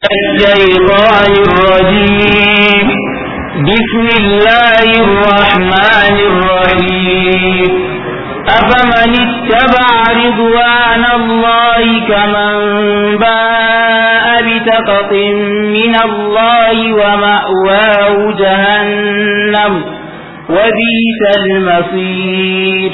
الشيطان الرجيم بسم الله الرحمن الرحيم أفمن اتبع رضوان الله كمن باء بسخط من الله ومأواه جهنم وبئس المصير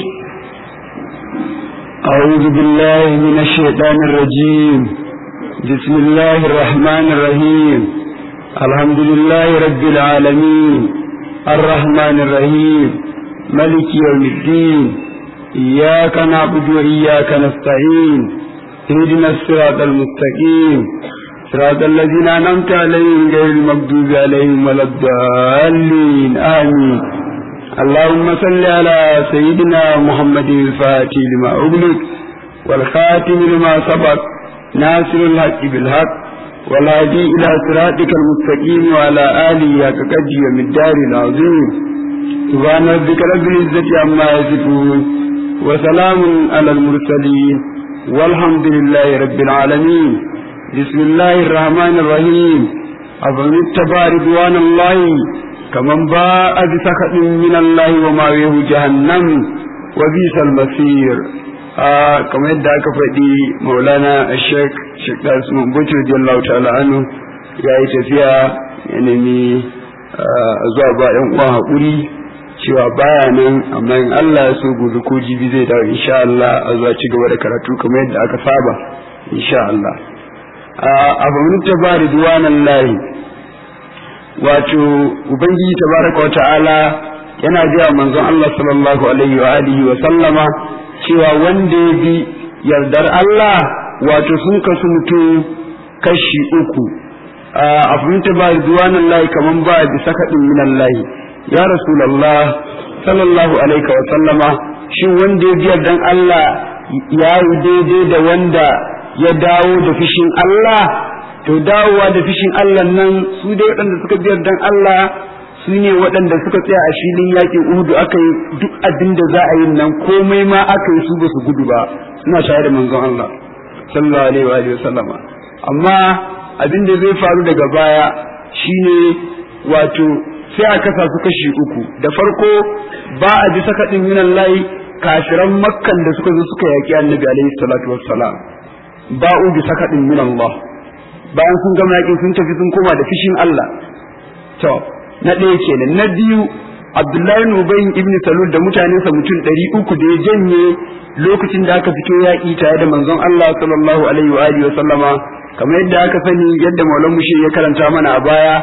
أعوذ بالله من الشيطان الرجيم بسم الله الرحمن الرحيم الحمد لله رب العالمين الرحمن الرحيم ملك يوم الدين إياك نعبد وإياك نستعين اهدنا الصراط المستقيم صراط الذين أنعمت عليهم غير المغضوب عليهم ولا الضالين آمين اللهم صل على سيدنا محمد الفاتح لما أغلق والخاتم لما سبق ناصر الحق بالحق والهادي إلى صراطك المستقيم وعلى آله حق قدر ومقدار العظيم سبحان ربك رب العزة عما يصفون وسلام على المرسلين والحمد لله رب العالمين بسم الله الرحمن الرحيم أفمن اتبع رضوان الله كمن باء بسخط من الله ومأواه جهنم وبئس المصير آه كما يدعى كفدي مولانا الشيخ شيخ اسمه بوتو رضي الله تعالى عنه يا tafiya ya nemi zuwa ba yan uwa haƙuri cewa baya nan amma in Allah ya so gobe ko jibi zai dawo insha Allah a zuwa ci gaba da karatu kamar yadda aka saba insha Allah a bamin tabari duwanan lahi wato ubangiji tabaraka wa ta'ala yana gaya manzon Allah sallallahu alaihi wa alihi wa sallama cewa wanda ya bi yardar Allah wato sun kasu mutum kashi uku a fahimta ba duwanan lahi kaman ba bi sakaɗin minan lahi ya rasulallah sallallahu alaihi wa sallama shin wanda ya bi yardan Allah ya yi daidai da wanda ya dawo da fishin Allah to dawowa da fishin Allah nan su dai waɗanda suka biyar dan Allah su ne waɗanda suka tsaya a filin yaƙin Uhudu aka yi duk abin da za a yi nan komai ma aka yi su ba su gudu ba suna shayar da manzon Allah sallallahu alaihi wa alihi sallama amma abin da zai faru daga baya shine wato sai a kasa su kashi uku da farko ba a ji sakaɗin minan layi kafiran makkan da suka zo suka yaƙi annabi alaihi salatu wassalam ba'u bi sakaɗin min Allah bayan sun gama yakin sun tafi sun koma da fishin Allah to na ɗaya kenan na biyu Abdullahi ibn Ubay ibn Salul da mutanensa mutum ɗari uku da ya janye lokacin da aka fito yaƙi tare da manzon Allah sallallahu alaihi wa alihi wa sallama kamar yadda aka sani yadda Maulan Mushi ya karanta mana a baya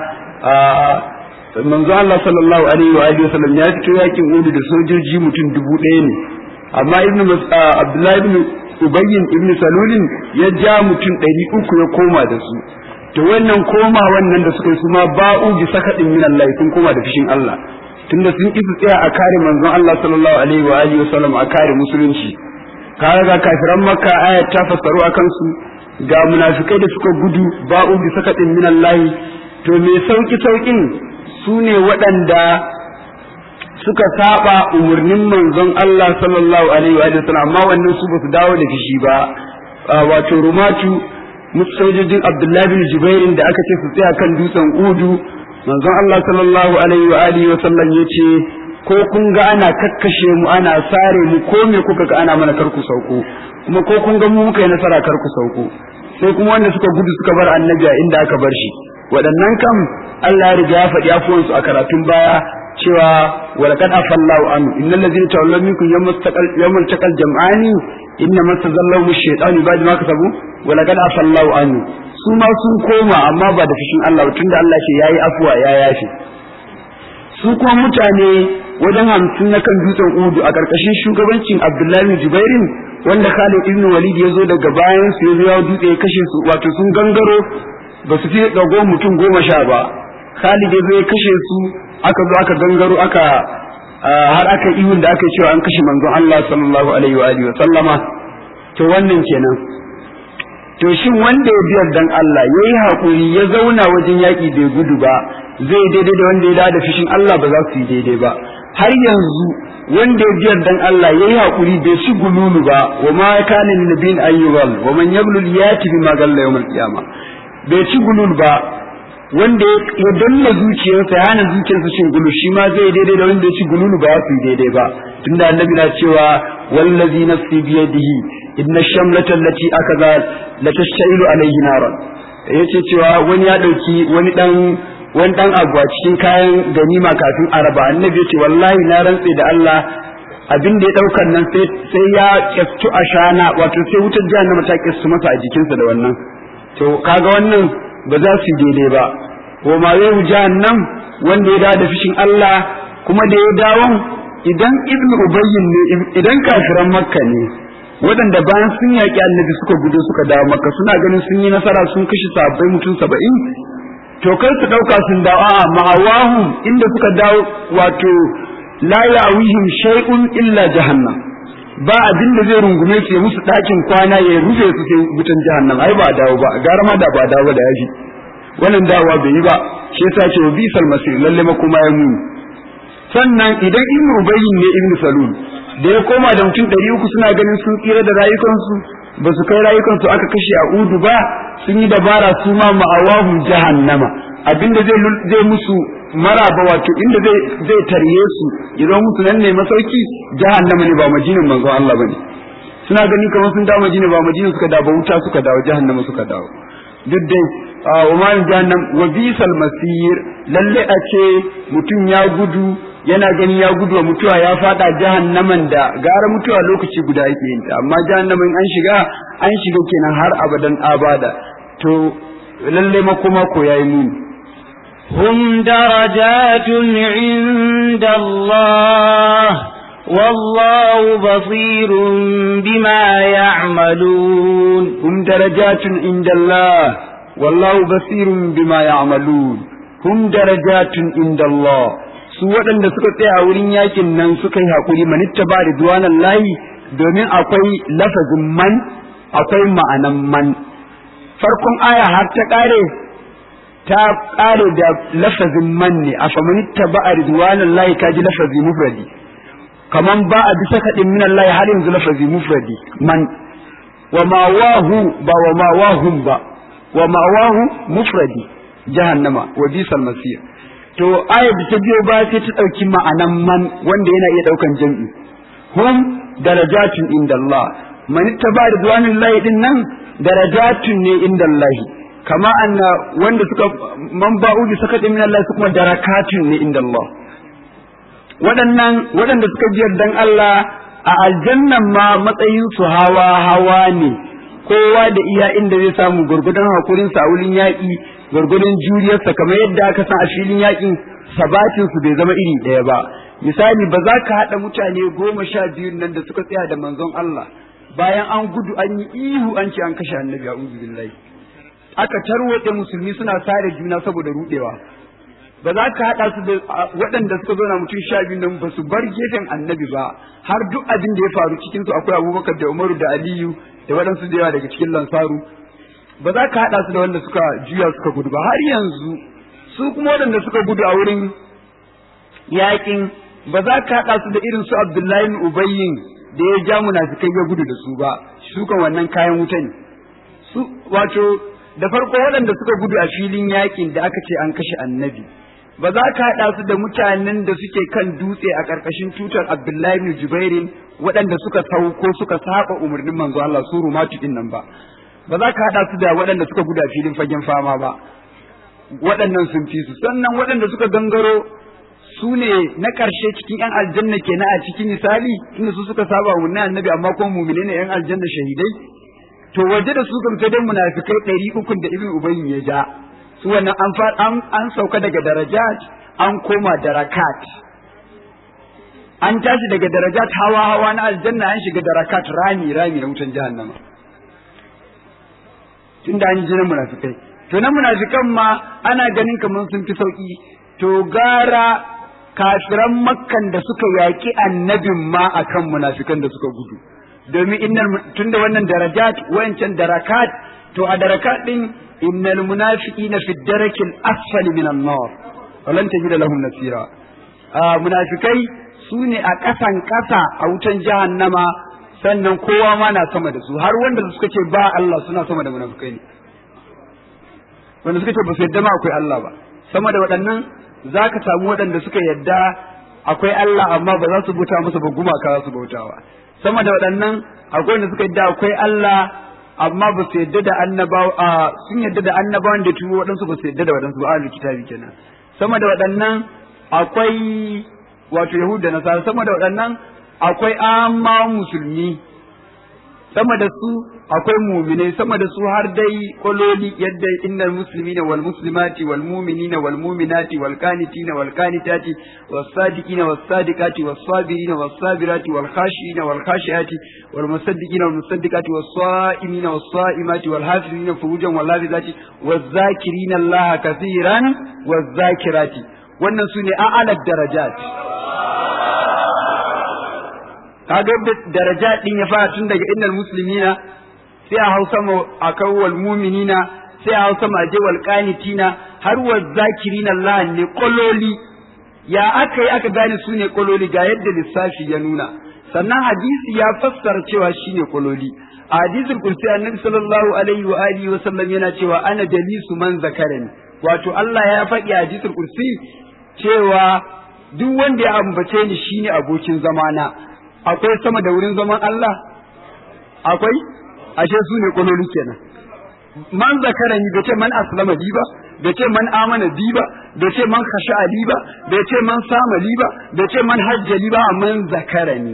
manzon Allah sallallahu alaihi wa alihi wa sallam ya fito yaƙin Uhud da sojoji mutum dubu ɗaya ne amma ibn Abdullahi ibn Ubayyin ibn Salulin ya ja mutum ɗari uku ya koma da su to wannan koma wannan da suka yi su ma ba'u bi sakaɗin min Allah sun koma da fishin Allah tunda sun ki su tsaya a kare manzon Allah sallallahu alaihi wa alihi wasallam a kare musulunci kaga ga kafiran makka ayat ta fassaru akan su ga munafikai da suka gudu ba'u bi sakaɗin min Allah to me sauki saukin su ne waɗanda suka saba umarnin manzon Allah sallallahu alaihi wa sallam amma wannan su basu dawo da fishi ba wato rumatu sojojin Abdullahi bin Jubairin da aka ce su tsaya kan dutsen Udu manzon Allah sallallahu alaihi wa alihi wa sallam yace ko kun ga ana kakkashe mu ana sare mu ko me kuka ga ana mana karku sauko kuma ko kun ga mu muka yi nasara karku sauko sai kuma wanda suka gudu suka bar annabi a inda aka bar shi waɗannan kam Allah ya riga ya faɗi afuwansu a karatun baya cewa walaqad afallahu an innal ladzina tawallaw minkum yawmal taqal yawmal taqal jam'ani inna mastazallahu ash-shaytanu ba'da ma kasabu walaqad afallahu an su ma sun koma amma ba da fishin Allah tunda Allah ce yayi afuwa ya yafi su kuma mutane wajen hamsin na kan dutsen Udu a karkashin shugabancin Abdullahi bin Jubairin wanda Khalid ibn Walid ya zo daga bayan su ya zo ya dutse ya kashe su wato sun gangaro ba su fi dago mutum goma sha ba Khalid ya zo ya kashe su aka zo aka gangaro aka har aka ihun da aka cewa an kashe manzon Allah sallallahu alaihi wa alihi wa sallama to wannan kenan to shin wanda ya biyar dan Allah yayi hakuri ya zauna wajen yaki bai gudu ba zai daidai da wanda ya da fishin Allah ba za su yi daidai ba har yanzu wanda ya biyar dan Allah yayi hakuri bai shi gululu ba wa ma kana lin nabiyin ayyuhal wa man yaglul yati bima galla yawmal qiyama bai ci gulul ba wanda ya danna zuciyarsa ya hana zuciyarsa cin gulu shi ma zai daidai da wanda ya ci gululu ba su daidai ba tunda annabi na cewa wallazi nafsi biyadihi inna shamlata allati akaza la tashtailu alayhi naran yace cewa wani ya dauki wani dan wani dan abu a cikin kayan ganima kafin araba annabi yace wallahi na rantse da Allah abin da ya daukan nan sai sai ya kyastu a shana wato sai wutar jahannama ta kyastu masa a jikinsa da wannan to kaga wannan ba za su daidai ba wa ma yau jahannam wanda ya dawo da fishin Allah kuma da ya dawo idan ibnu ubayyin ne idan kafiran makka ne waɗanda bayan sun yaƙi annabi suka gudu suka dawo makka suna ganin sun yi nasara sun kashe sabbai mutum saba'in to kar su ɗauka sun dawo a ma'awahum inda suka dawo wato la ya'wihim shay'un illa jahannam ba abin da zai rungume su ya musu ɗakin kwana ya rufe su sai wutan jahannam ai ba dawo ba gara ma da ba dawo da yafi wannan dawowa bai yi ba shi yasa ce wa bisal masir lalle ma kuma ya muni sannan idan ibn ubayyin ne ibn salul da ya koma da mutum ɗari uku suna ganin sun tsira da rayukansu ba su kai rayukansu aka kashe a udu ba sun yi dabara su ma ma'awahum jahannama abinda zai zai musu maraba wato inda zai zai tarye su idan musu nan ne masauki jahannama ne ba majinin manzo Allah bane suna gani kamar sun dawo majina ba majina suka dawo wuta suka dawo jahannama suka dawo duk dai wa ma jahannam wa bisal masir lalle a ce mutum ya gudu yana gani ya gudu wa mutuwa ya fada jahannaman da gara mutuwa lokaci guda yake yin ta amma jahannaman an shiga an shiga kenan har abadan abada to lalle makoma ko yayi muni هم درجات عند الله والله بصير بما يعملون هم درجات عند الله والله بصير بما يعملون هم درجات عند الله su waɗanda suka tsaya a wurin yakin nan suka yi haƙuri manitta ba da duwanan layi domin akwai lafazin man akwai ma'anan man farkon aya har ta ƙare ta ƙare da lafazin man ne a famanitta ba a ridwanan layi ka ji lafazi mufradi kaman ba a bisa kaɗin minan layi har yanzu lafazi mufradi man wa ma wahu ba wa ma wahum ba wa ma wahu mufradi jahannama wa bisal masir to ayat da ta biyo ba sai ta ɗauki ma'anan man wanda yana iya ɗaukan jam'i hum darajatun inda Allah man ittaba ridwanin lahi din nan darajatun ne inda Allah kama anna wanda suka man ba'u bi sakati min Allah su kuma darakatun ne inda Allah waɗannan waɗanda suka ji yardan Allah a aljannan ma matsayin su hawa hawa ne kowa da iya inda zai samu gurgudan hakurin sa a wurin yaƙi gurgudan juriyarsa kamar yadda aka san a filin yaƙin sabatin su bai zama iri ɗaya ba misali ba za ka haɗa mutane goma sha biyun nan da suka tsaya da manzon Allah bayan an gudu an yi ihu an ce an kashe annabi a billahi aka tarwatse musulmi suna sare juna saboda rudewa ba za ka haɗa su da waɗanda suka zo na mutum sha biyu nan ba su bar gefen annabi ba har duk abin da ya faru cikin su akwai abubakar da umaru da aliyu da waɗansu da yawa daga cikin lansaru ba za ka haɗa su da wanda suka juya suka gudu ba har yanzu su kuma waɗanda suka gudu a wurin yaƙin ba za ka haɗa su da irin su abdullahi ubayyin da ya ja munafikai ya gudu da su ba su kan wannan kayan wuta ne su wato da farko waɗanda suka gudu a filin yaƙin da aka ce an kashe annabi ba za ka haɗa su da mutanen da suke kan dutse a ƙarƙashin tutar Abdullahi bin Jubairin waɗanda suka sauko suka saba umarnin manzo Allah su rumatu din nan ba ba za ka haɗa su da waɗanda suka guda filin fagen fama ba waɗannan sun fi su sannan waɗanda suka gangaro su ne na ƙarshe cikin ƴan aljanna kenan a cikin misali tunda su suka saba umarnin annabi amma kuma mumine ne ƴan aljanna shahidai to waje da su kam sai dai munafikai ɗari ukun da ibn ubayyin ya ja su wannan an an sauka daga darajat an koma darakat an tashi daga darajat hawa hawa na aljanna an shiga darakat rami rami na wutan jahannama tunda an ji na munafikai to na munafikan ma ana ganin kamar sun fi sauki to gara kafiran makkan da suka yaƙi annabin ma akan munafikan da suka gudu domin innal tunda wannan darajat wayancan darakat to a darakat din innal munafiqina fi darakil asfali minan nar walan tajida lahum nasira munafikai su ne a ƙasan ƙasa a wutan jahannama sannan kowa ma na sama da su har wanda suka ce ba Allah suna sama da munafikai ne wanda suka ce ba su yadda ma akwai Allah ba sama da waɗannan za ka samu waɗanda suka yadda akwai Allah amma ba za su bauta masa ba gumaka za su bautawa sama da waɗannan akwai wanda suka yadda akwai Allah amma ba su yadda da annabawa sun yadda da annabawan da turo waɗansu ba su yadda da waɗansu ba ahlul kitabi kenan sama da waɗannan akwai wato yahuda da nasara sama da waɗannan akwai amma musulmi sama da su akwai muminai sama da su har dai kololi yadda innal muslimina wal muslimati wal mu'minina wal mu'minati wal qanitina wal qanitati was sadiqina was sadiqati was sabirina was sabirati wal khashina wal khashiati wal musaddiqina wal musaddiqati was saimina was saimati wal hafizina furujan wal hafizati was zakirina allaha kaseeran was zakirati wannan sune a'ala darajat kaga yadda daraja din ya fara tun daga innal muslimina sai a hausa ma akan wal mu'minina sai a hausa ma je wal qanitina har wal zakirina Allah ne kololi ya aka yi aka gane su ne kololi ga yadda lissafi ya nuna sannan hadisi ya fassara cewa shine kololi a hadisul kursi annabi sallallahu alaihi wa alihi wa sallam yana cewa ana jalisu man zakarani wato Allah ya faɗi a hadisul kursi cewa duk wanda ya ambace ni shine abokin zamana akwai sama da wurin zaman Allah akwai ashe su ne kololi kenan man zakarani bai ce man aslama li ba bai ce man amana bi ba bai ce man khasha li ba bai ce man sama li ba bai ce man hajja li ba man zakarani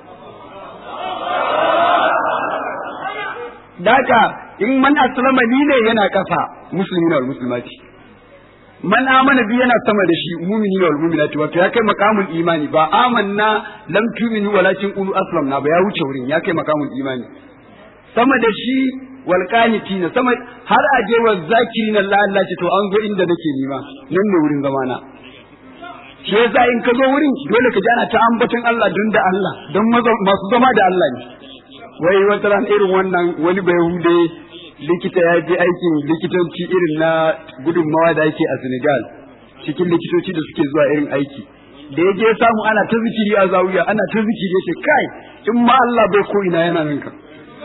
daka in man aslama li ne yana kafa musulmi wal muslimati man amana bi yana sama da shi mumini wal mu'minati wato ya kai makamul imani ba amanna lam tu'minu walakin qulu aslamna ba ya wuce wurin ya kai makamul imani sama da shi wal qanitina sama har aje wa zakirin Allah Allah ce to an zo inda nake nima nan ne wurin zamana shi yasa in ka zo wurin dole ka ji ana ta ambaton Allah don da Allah don masu zama da Allah ne wai wata ran irin wannan wani bai hude likita ya je aikin likitanci irin na gudunmawa da ake a Senegal cikin likitoci da suke zuwa irin aiki da ya je samu ana ta zikiri a zawiya ana ta zikiri ya ce kai in ma Allah bai ko ina yana nan ka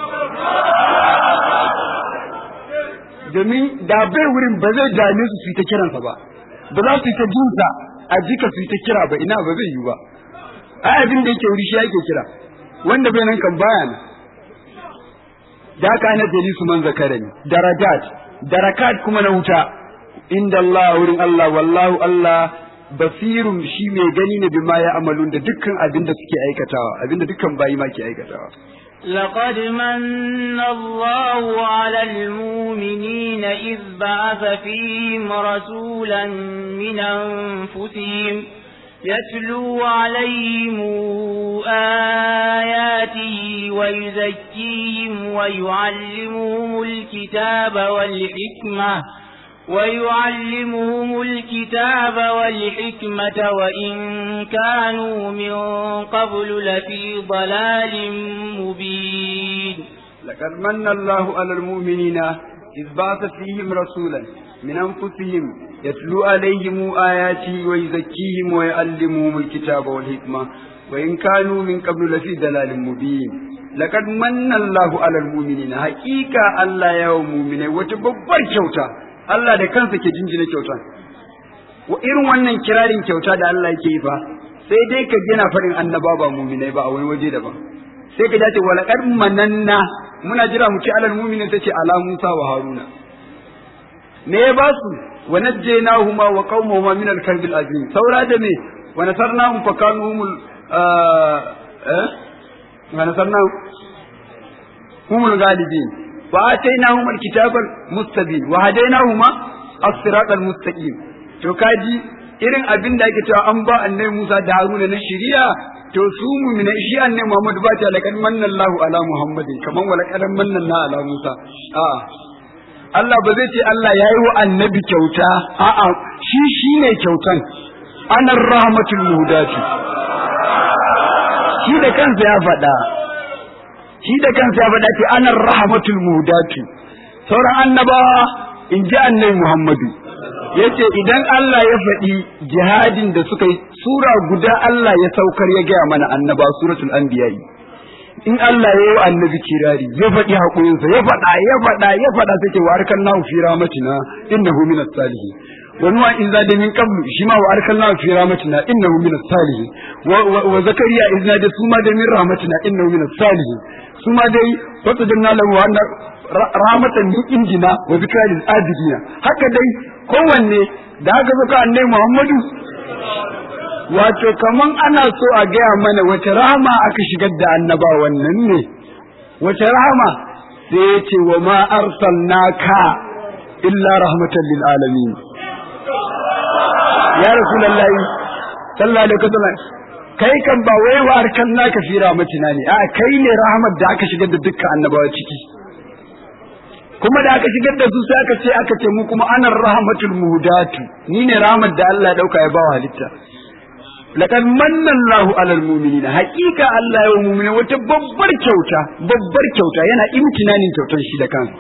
domin da bai wurin ba zai dame su su yi ta kiransa ba ba za su yi ta jinsa a jika su yi ta kira ba ina ba zai yi ba ai abin da yake wuri shi yake kira wanda bai nan kan baya nan da haka ana jali su man zakarani darajat darakat kuma na wuta inda Allah wurin Allah wallahu Allah basirun shi mai gani ne bima ya amalun da dukkan abin da suke aikatawa abin da dukkan bayi ma ke aikatawa لقد من الله على المؤمنين إذ بعث فيهم رسولا من أنفسهم يتلو عليهم آياته ويزكيهم ويعلمهم الكتاب والحكمة ويعلمهم الكتاب والحكمة وإن كانوا من قبل لفي ضلال مبين لقد من الله على المؤمنين إذ بعث فيهم رسولا من أنفسهم يتلو عليهم آياته ويزكيهم ويعلمهم الكتاب والحكمة وإن كانوا من قبل لفي ضلال مبين لقد من الله على المؤمنين حقيقة الله يا مؤمنين وتببر kyauta Allah da kansa ke jinjina kyauta wa irin wannan kirarin kyauta da Allah yake yi fa sai dai ka gina farin annaba ba mu'minai ba a wani waje daban sai ka dace wala qad mananna muna jira mu ci alal mu'minin tace ala Musa wa Haruna me ya ba su wa najjaynahuma wa qaumahuma min al-karb al-azim saura da me wa nasarnahum fa kanu humul eh wa nasarnahum humul ghalibin وآتيناهما الكتاب المستبين وهديناهما الصراط المستقيم to kaji irin abin da ake cewa an ba annabi Musa da Haruna na shari'a to su mu'mina shi annabi Muhammad ba ta laqad manna Allahu ala Muhammadin kaman wa laqad manna na ala Musa a Allah ba zai ce Allah yayi wa annabi kyauta a'a shi shine kyautan anar rahmatul muhdati shi da kansa ya faɗa shi da kansa ya faɗa ce anar rahmatul muhdatu sauran annabawa in ji annabi Muhammadu yace idan Allah ya faɗi jihadin da suka yi sura guda Allah ya saukar ya gaya mana annaba suratul anbiya in Allah ya yi annabi kirari ya faɗi haƙurinsa ya faɗa ya faɗa ya faɗa sai ce wa arkan nahu fi rahmatina innahu minas salihin wa nuwa in za da min qablu shi ma wa arkan nahu fi rahmatina innahu minas salihin wa zakariya in za da su ma da min rahmatina innahu minas salihin su ma dai wata janna lahu wa rahmatan min indina wa zikra lil abidina haka dai kowanne da haka zaka annabi Muhammadu wato kaman ana so a gaya mana wace rahama aka shigar da annaba wannan ne wace rahama sai ya ce wa ma arsalnaka illa rahmatan lil alamin ya rasulullahi sallallahu alaihi wasallam kai kan ba wai wa arsalnaka fi rahmatina ne a kai ne rahmat da aka shigar da dukkan annabawa ciki kuma da aka shigar da su sai aka ce aka ce mu kuma anar rahmatul muhdatu ni ne rahmat da Allah ya dauka ya bawa halitta laqad manna Allahu alal mu'minina haqiqa Allah ya mu'mina wata babbar kyauta babbar kyauta yana imtinanin kyautar shi da kansa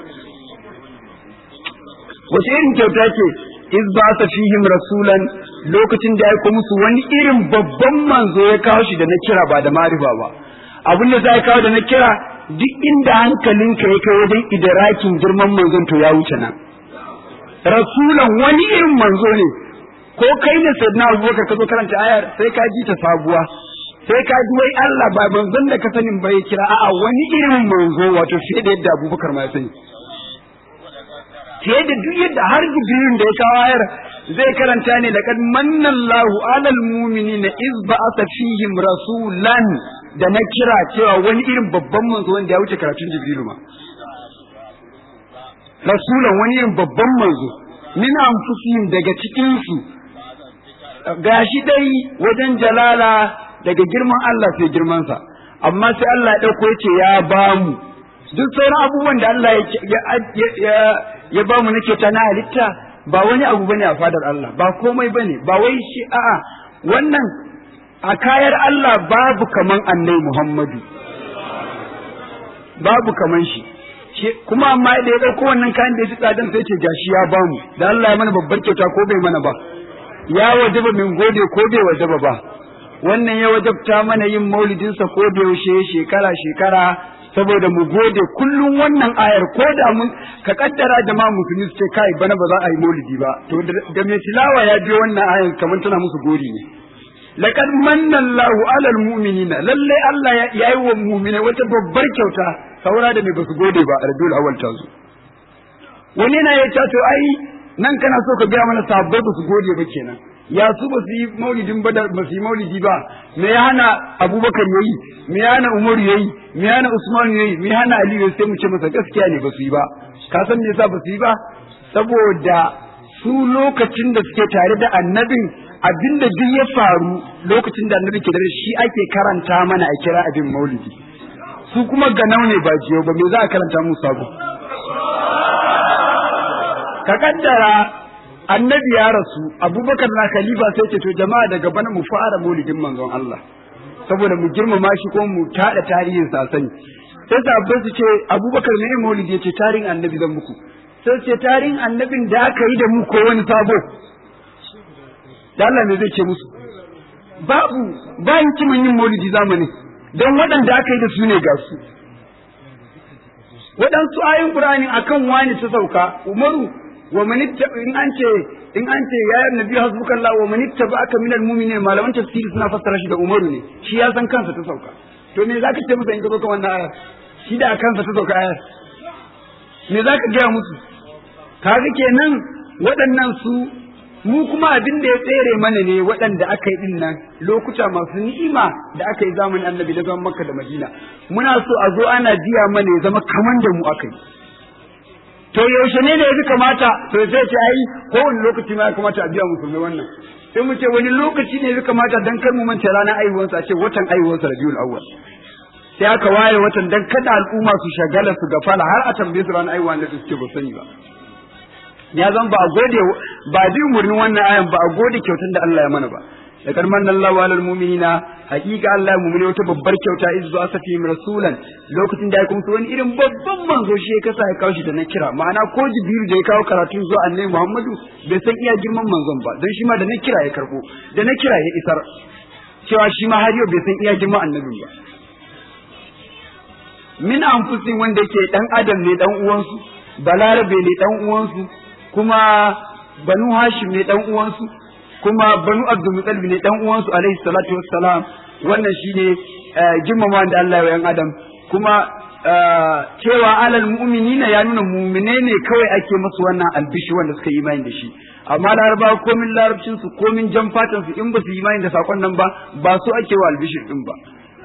wace irin kyauta ce iz ba ta fihim rasulan lokacin da ya aiko musu wani irin babban manzo ya kawo shi da na kira ba da marifa ba abin da za kawo da na kira duk inda hankalinka ya kai wajen idarakin girman manzon to ya wuce nan rasulan wani irin manzo ne ko kai ne sayyidina abubakar ka zo karanta ayar sai ka ji ta sabuwa sai ka ji wai Allah ba manzon da ka sanin ba ya kira a'a wani irin manzo wato fiye da yadda abubakar ma ya sani fiye da duk yadda har jibirin da ya kawo ayar zai karanta ne laqad manna Allahu alal mu'minina iz ba'atha fihim rasulan da na kira cewa wani irin babban manzo wanda ya wuce karatun jibrilu ma rasulan wani irin babban manzo min anfusihim daga cikin su gashi dai wajen jalala daga girman Allah sai girman sa amma sai Allah ya dauko yace ya bamu duk sauran abubuwan da Allah ya ya bamu nake ta na halitta ba wani abu bane a fadar Allah ba komai bane ba wai shi a'a wannan a kayar Allah babu kaman annai Muhammadu babu kaman shi kuma amma da ya ɗauko wannan kayan da ya ci tsadan sai ce gashi ya bamu da Allah ya mana babbar kyauta ko bai mana ba ya wajaba min gode ko bai wajaba ba wannan ya wajabta mana yin maulidinsa ko da yaushe shekara shekara saboda mu gode kullum wannan ayar ko da mun ka kaddara jama'a musulmi su ce kai bana ba za a yi maulidi ba to da mai tilawa ya biyo wannan ayar kamar tana musu gori ne laqad manna Allahu 'alal mu'minina lalle Allah ya yi wa mu'mina wata babbar kyauta saura da mai basu gode ba a Rabiul Awwal ta zo wani na ya to ai nan kana so ka gaya mana sabbai basu gode ba kenan ya su ba su yi maulidin ba ba su yi maulidi ba me ya hana Abubakar yayi me ya hana Umar yayi me ya hana Usman yayi me ya hana Ali yayi sai mu ce masa gaskiya ne ba su yi ba ka san me yasa ba su yi ba saboda su lokacin da suke tare da annabin abinda duk ya faru lokacin da annabi ke da shi ake karanta mana a kira abin maulidi su kuma ganau ne ba jiyo ba me za a karanta musu sabo ka kaddara annabi ya rasu abubakar na khalifa sai ce to jama'a daga bana mu fara maulidin manzon Allah saboda mu girmama shi ko mu tada tarihin sa sani sai sabbai su ce abubakar ne maulidi ya ce tarihin annabi zan muku sai ce tarihin annabin da aka yi da mu ko wani sabo da Allah ne zai ce musu babu bayan kiman yin maulidi zamani don waɗanda aka yi da su ne ga su waɗansu ayin Qur'ani akan wani ta sauka Umaru wa man in an ce in an ce ya nabi hasbukallah wa man ittaba'aka minal mu'minin malaman tafsiri suna fassara shi da Umaru ne shi ya san kansa ta sauka to me zaka ce musu in ka zo kan wannan ayar shi da kansa ta sauka ayar me zaka gaya musu kaga kenan waɗannan su mu kuma abin da ya tsere mana ne waɗanda aka yi ɗin nan lokuta masu ni'ima da aka yi zamanin annabi da zaman makka da madina muna so a zo ana biya mana ya zama kaman da mu aka yi to yaushe ne da ya fi kamata to sai ce ai kowane lokaci ma ya kamata a biya musulmai wannan sai mu ce wani lokaci ne ya fi kamata dan kar mu mance ranar aihuwansa a ce watan aihuwansa rabiul awwal sai aka waye watan dan kada al'umma su shagala su gafala har a tambaye su ranar aihuwa da suke ba sani ba ya zan ba a gode ba bi umurnin wannan ayan ba a gode kyautar da Allah ya mana ba da karman Allahu alal mu'minina hakika Allah mu'mini wata babbar kyauta iz ba sa fi rasulan lokacin da ya kuma wani irin babban manzo shi ya kasa ya kawo shi da na kira ma'ana ko jibril da ya kawo karatu zuwa annabi Muhammadu bai san iya girman manzon ba don shi ma da na kira ya karbo da na kira ya isar cewa shi ma har yau bai san iya girman annabin ba min anfusin wanda yake dan adam ne dan uwansu balarabe ne dan uwansu kuma banu hashim ne dan uwansu kuma banu abdul muttalib ne dan uwansu alaihi salatu wassalam wannan shine girmama da Allah ya yan adam kuma cewa alal mu'minina ya nuna mu'mine ne kawai ake musu wannan albishi wanda suka yi imani da shi amma laraba komin larabcin su komin jan fatan su in ba su yi imani da sakon nan ba ba su ake wa albishi din ba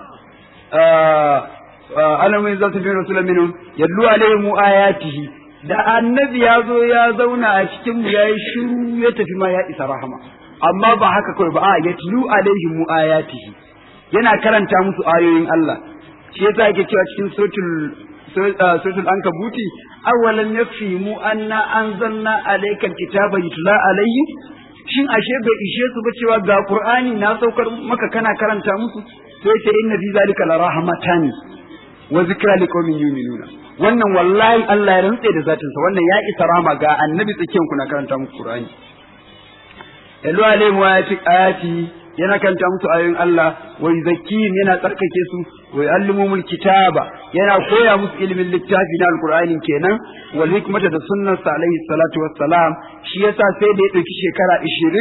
ana mai za ta fi rasulun minu yallu alaihim ayatihi da annabi ya zo ya zauna a cikin mu yayi shiru ya tafi ma ya isa rahama amma ba haka kawai ba a yatlu alaihim ayatihi yana karanta musu ayoyin Allah shi yasa yake cewa cikin suratul suratul ankabuti awalan yafimu anna anzalna alayka alkitaba yutla alayhi shin ashe bai ishe su ba cewa ga qur'ani na saukar maka kana karanta musu sai ce inna fi zalika la rahmatan wa zikra liqaumin yu'minuna wannan wallahi Allah ya rantse da zatin sa wannan ya isa rahama ga annabi tsakiyan ku na karanta muku qur'ani yalu alayhi wa ayati yana kanta musu ayoyin Allah wa yuzakkihim yana tsarkake su wa yuallimumul kitaba yana koya musu ilimin littafi na alqur'ani kenan wal hikmata da sunnar sa alaihi salatu wassalam shi yasa sai da ya dauki shekara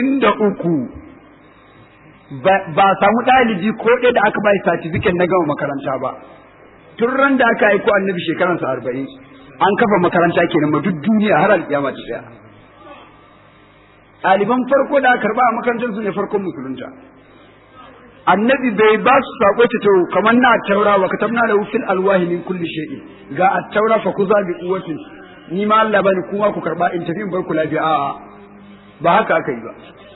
23 ba samu ɗalibi ko ɗaya da aka bai certificate na gama makaranta ba tun ran da aka aiko annabi shekaransa arba'in an kafa makaranta kenan ma duk duniya har alƙiyama ta tsaya ɗaliban farko da aka karba a makarantar su ne farkon musulunta annabi bai ba su sako ta to kamar na taura wa katabna lahu fil alwahi min kulli shay'in ga at-taura fa kuza bi quwwatin ni ma Allah bani kuma ku karba in tafi in bar ku lafiya a'a ba haka aka yi ba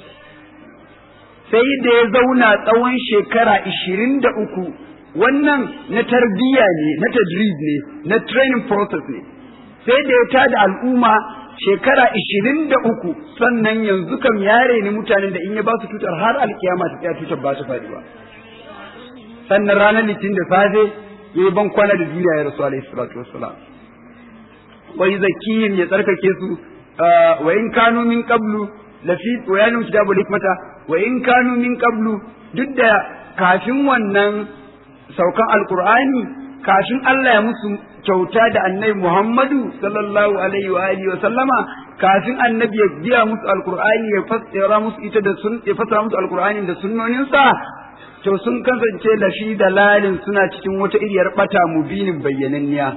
sai da ya zauna tsawon shekara ishirin da uku wannan na tarbiyya ne na tadrib ne na training process ne sai da ya tada al'umma shekara ishirin da uku sannan yanzu kam yare ne mutanen da in ya ba su tutar har alkiyama ta tsaya tutar ba su faɗi ba sannan ranar litin da safe ya yi ban kwana da duniya ya rasu alaihi salatu wassalam wa yuzakkihim ya tsarkake su wa in kanu min qablu lafi wa yanu kitabul hikmata wa in kanu min qablu duk da kafin wannan saukan alqur'ani kafin Allah ya musu kyauta da annabi Muhammadu sallallahu alaihi wa alihi wa sallama kafin annabi ya biya musu alqur'ani ya fassara musu ita da sun ya fassara musu alqur'ani da sunnonin sa to sun kasance lafi dalalin suna cikin wata iriyar bata mubinin bayyananniya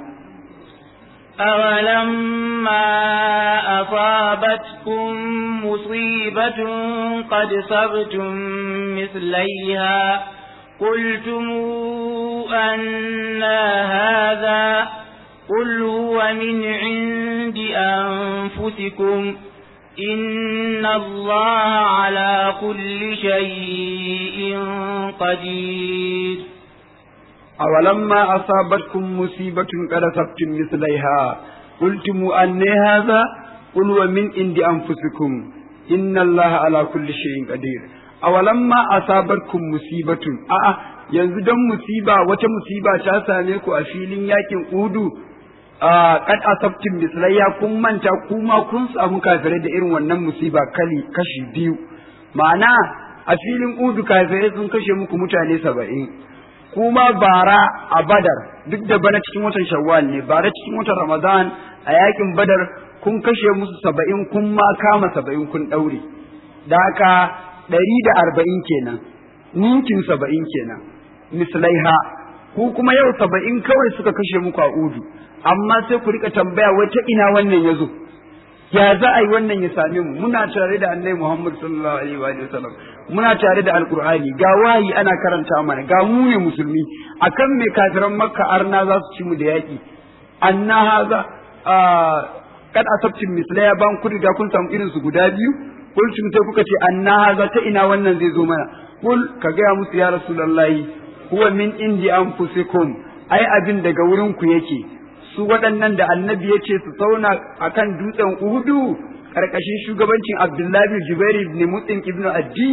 أولما أصابتكم مصيبة قد صبتم مثليها قلتم أن هذا قل هو من عند أنفسكم إن الله على كل شيء قدير أولما أصابتكم مصيبة قد أصبتم مثليها قلتم أن هذا قل ومن عند أنفسكم إن الله على كل شيء قدير أولما أصابتكم مصيبة أأ yanzu don musiba wata musiba ta same ku a filin yakin udu kad asabtin mislayya kun manta kuma kun samu kafirai da irin wannan musiba kali kashi biyu ma'ana a filin udu kafirai sun kashe muku mutane saba'in kuma bara a badar duk da bana cikin watan shawwal ne bara cikin watan ramadan a yakin badar kun kashe musu saba'in kun ma kama saba'in kun ɗaure da haka ɗari da arba'in kenan ninkin saba'in kenan mislaiha ku kuma yau saba'in kawai suka kashe muku a udu amma sai ku rika tambaya wai ta ina wannan ya zo ya za a yi wannan ya same mu muna tare da annabi Muhammad sallallahu alaihi wa sallam muna tare da alqur'ani ga wayi ana karanta mana ga mu ne musulmi akan me kafiran makka arna za su ci mu da yaki anna haza kad asabtin mislaya ban ku riga kun samu irin su guda biyu kulcin sai kuka ce anna haza ta ina wannan zai zo mana kul ka gaya musu ya rasulullahi huwa min indi anfusikum ai abin daga wurin ku yake su waɗannan da annabi ya ce su sauna a kan dutsen Uhudu ƙarƙashin shugabancin Abdullahi Jubairu ibn Mutsin ibn Addi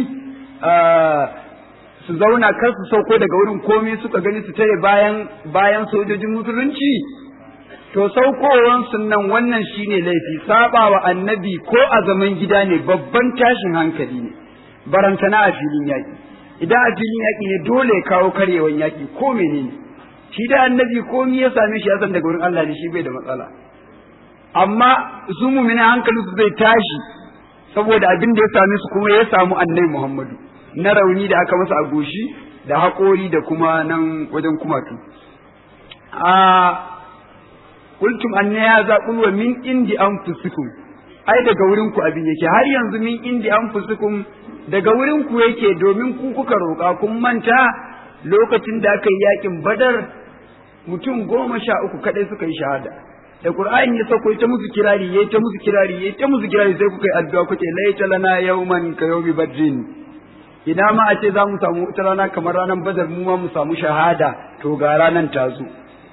su zauna kar su sauko daga wurin komai suka gani su tare bayan bayan sojojin musulunci to saukowan nan wannan shine laifi sabawa annabi ko a zaman gida ne babban tashin hankali ne barantana a filin yaƙi idan a filin yaƙi ne dole ya kawo karyewan yaƙi ko menene shi da annabi komai ya same shi ya san daga wurin Allah ne shi bai da matsala amma su mu'mina hankalin su zai tashi saboda abin da ya same su kuma ya samu annabi Muhammadu na rauni da aka masa a goshi da haƙori da kuma nan wajen kumatu a kultum anna ya zaɓul wa min indi anfusikum ai daga wurin ku abin yake har yanzu min indi anfusikum daga wurin ku yake domin ku kuka roƙa kun manta lokacin da aka yi yakin badar mutum goma sha uku kaɗai suka yi shahada da qur'ani ya sauko ta musu kirari yayi ta musu kirari yayi ta musu kirari sai kuka yi addu'a kuke laita lana yawman ka yawmi badrin ina ma a ce za mu samu wata rana kamar ranar badar mu ma mu samu shahada to ga ranar ta zo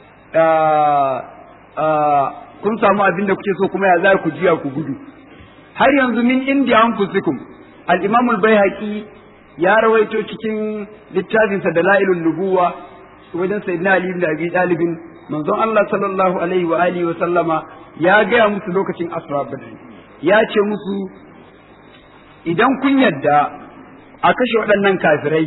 kun samu abin da kuke so kuma ya za ku jiya ku gudu har yanzu min indiya anfusikum al-imam al-baihaqi ya rawaito cikin littafinsa da la'ilun nubuwa wajen sayyidina ali ibn abi talib manzon Allah sallallahu alaihi wa alihi wa sallama ya gaya musu lokacin asra badr ya ce musu idan kun yadda a kashe waɗannan kafirai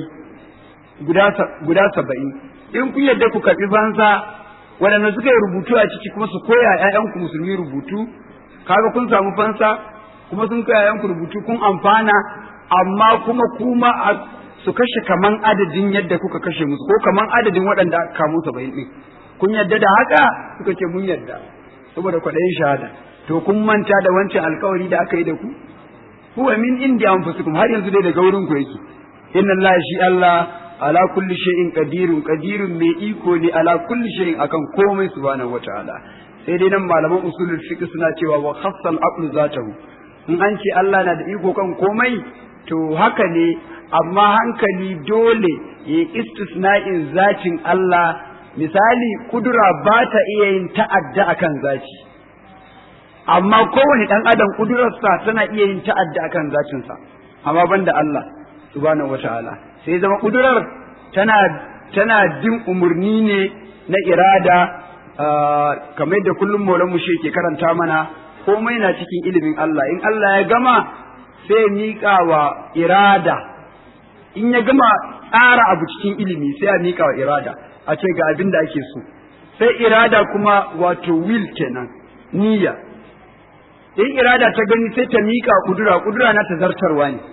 guda saba'in in kun yadda ku karɓi fansa waɗanda suka yi rubutu a ciki kuma su koya ‘ya'yanku musulmi rubutu kaga kun samu fansa kuma sun koya ‘ya'yanku rubutu kun amfana amma kuma kuma su kashe kaman adadin yadda kuka kashe musu ko kaman adadin waɗanda aka kamo saba'in ɗin kun yadda da haka suka ce mun yadda saboda kwaɗayin shahada to kun manta da wancan alkawari da aka yi da ku huwa min indi anfusikum har yanzu dai daga wurin ku yake inna Allah shi Allah ala kulli shay'in qadirun qadirun mai iko ne ala kulli shay'in akan komai subhanahu wataala sai dai nan malaman usulul fiqh suna cewa wa khassal aqlu zatahu in an ce Allah na da iko kan komai to haka ne amma hankali dole ya istisna'in zatin Allah misali kudura ba ta iya yin ta'adda akan zaci amma kowane ɗan adam kudurarsa tana iya yin ta'adda akan zacinsa amma banda Allah subhanahu wataala sai zama kudurar tana tana jin umarni ne na irada kamar da kullum maulan mu ke karanta mana komai na cikin ilimin Allah in Allah ya gama sai miƙa wa irada in ya gama tsara abu cikin ilimi sai ya miƙa wa irada a ce ga abin da ake so sai irada kuma wato will kenan niyya in irada ta gani sai ta miƙa kudura kudura na ta zartarwa ne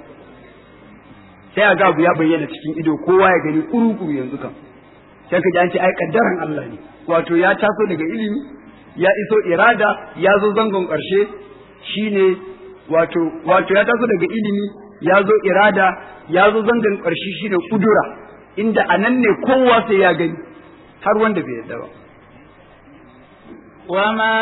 sai a ga abu ya bayyana cikin ido kowa ya gani kuru-kuru yanzu kan sai ka ji an ce ai kaddaran Allah ne wato ya taso daga ilimi ya iso irada ya zo zangon ƙarshe shine wato wato ya taso daga ilimi ya zo irada ya zo zangon ƙarshe shine kudura inda anan ne kowa sai ya gani har wanda bai yarda ba وما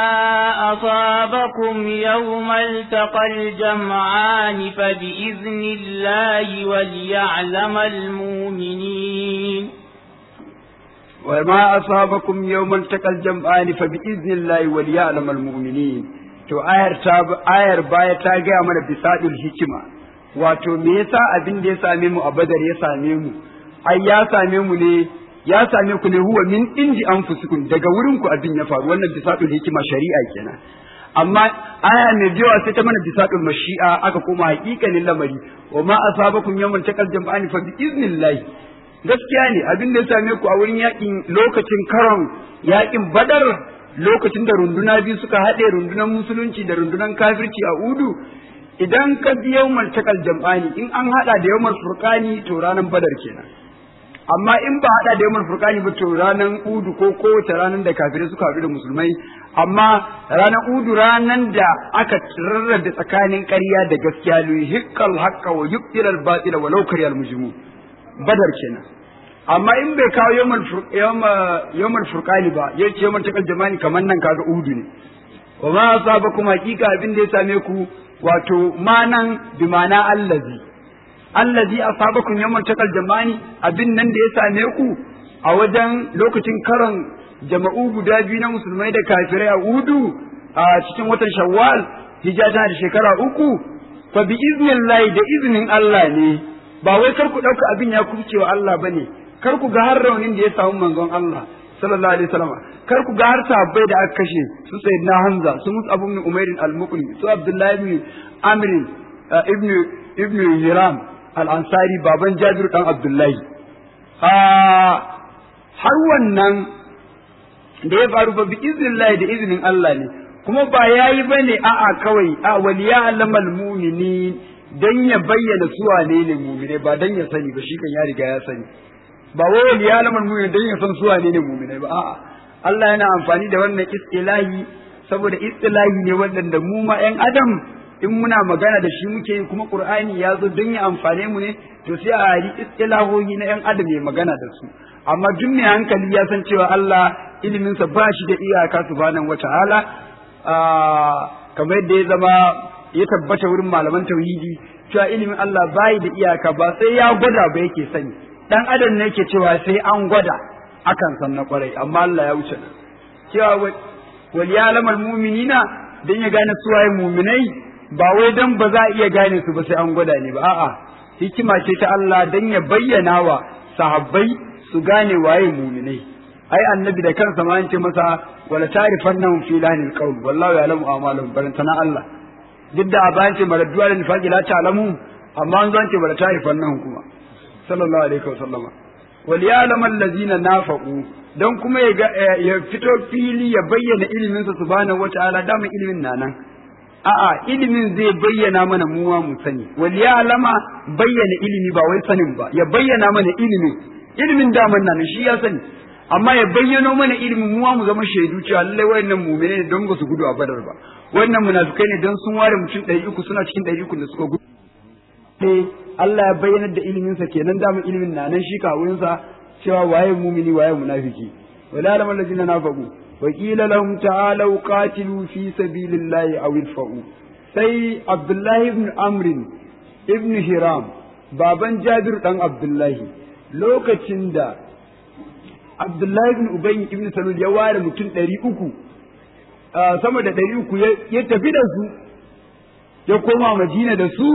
أصابكم يوم التقى الجمعان فبإذن الله وليعلم المؤمنين وما أصابكم يوم التقى الجمعان فبإذن الله وليعلم المؤمنين to ayar ta ayar baya ta gaya mana bisadul hikima wato me yasa abin da ya same mu a badar ya same mu ai ya same mu ne ya same ku ne huwa min indi anfusikum daga wurin ku abin ya faru wannan bisadul hikima shari'a kenan amma aya mai biyawa sai ta mana bisadul mashi'a aka koma haƙiƙanin lamari wa ma asabakum yawmal taqal jam'ani fa bi iznillahi gaskiya ne abin da ya same ku a wurin yakin lokacin karon yakin badar lokacin da runduna biyu suka haɗe rundunar musulunci da rundunar kafirci a udu idan ka bi yawmal taqal jam'ani in an haɗa da yawmal furqani to ranar badar kenan amma in ba hada da yawmal furqani ba to ranan udu ko kowace ranar da kafirai suka haɗu da musulmai amma ranar udu ranan da aka rarrabe tsakanin ƙarya da gaskiya lu hikkal haqqa wa yubtilal batila wa law kariyal mujrimun badar kenan amma in bai kawo yawmal yawmal furqani ba yace yawmal takal jamani kaman nan kaga udu ne wa ma asabakum haqiqa abin da ya same ku wato manan bi ma'ana allazi allazi asabakum yawmal taqal jamani abin nan da ya same ku a wajen lokacin karon jama'u guda biyu na musulmai da kafirai a udu a cikin watan shawwal hijja tana da shekara uku fa bi iznillahi da iznin Allah ne ba wai kar ku dauka abin ya kubce wa Allah bane kar ku ga har raunin da ya samu manzon Allah sallallahu alaihi wasallam kar ku ga har sahabbai da aka kashe su sayyidina Hamza su Mus'ab ibn Umair al-Muqri su Abdullah ibn Amr ibn ibn Hiram al-Ansari baban Jabir dan Abdullahi har wannan da ya faru ba bi iznillahi da iznin Allah ne kuma ba yayi bane a'a kawai a waliya alamal mu'minin dan ya bayyana su wane ne mu'mine ba dan ya sani ba shi kan ya riga ya sani ba wai waliya alamal mu'minin dan ya san su wane ne mu'mine ba a'a Allah yana amfani da wannan istilahi saboda istilahi ne waɗanda mu ma ƴan adam in muna magana da shi muke yi kuma Qur'ani ya zo don ya amfane mu ne to sai a hari istilahohi na ƴan adam ya magana da su amma duk mai hankali ya san cewa Allah iliminsa ba shi da iyaka subhanahu wata'ala kamar yadda ya zama ya tabbata wurin malaman tauhidi cewa ilimin Allah bai da iyaka ba sai ya gwada ba yake sani dan adam ne yake cewa sai an gwada akan san na kwarai amma Allah ya wuce cewa wal ya'lamal mu'minina dan ya gane su waye mu'minai ba wai dan ba za a iya gane su ba sai an gwada ne ba a'a hikima ce ta Allah dan ya bayyana wa sahabbai su gane waye mu'minai ai annabi da kansa ma ce masa wala ta'rifannahum fi lahnil qawl wallahu ya'lamu a'malahum barantana Allah duk da a bayan ce maradduwa da nifaqi la ta'lamu amma an zan ce wala ta'rifannahum kuma sallallahu alaihi wa sallama wal ya'lamu allazina nafaqu dan kuma ya fito fili ya bayyana ilimin sa subhanahu wata'ala dama ilimin na nan a'a ilimin zai bayyana mana muwa mu sani wal ya'lama bayyana ilimi ba wai sanin ba ya bayyana mana ilimin ilimin daman nan shi ya sani amma ya bayyano mana ilimin muwa mu zama shaidu cewa lallai wayannan mu'mine ne don ba su gudu a badar ba wannan munafikai ne don sun ware mutum ɗari uku suna cikin ɗari uku da suka gudu sai Allah ya bayyanar da iliminsa kenan daman ilimin na nan shi kawunsa cewa waye mumini waye munafiki wala lamal ladina nafaqu wa qila lahum ta'alu qatilu fi sabilillahi aw idfa'u sai Abdullahi ibn Amr ibn Hiram baban Jabir dan Abdullahi lokacin da Abdullahi ibn Ubay ibn Salul ya ware mutum ɗari uku sama da ɗari uku ya tafi da su ya koma Madina da su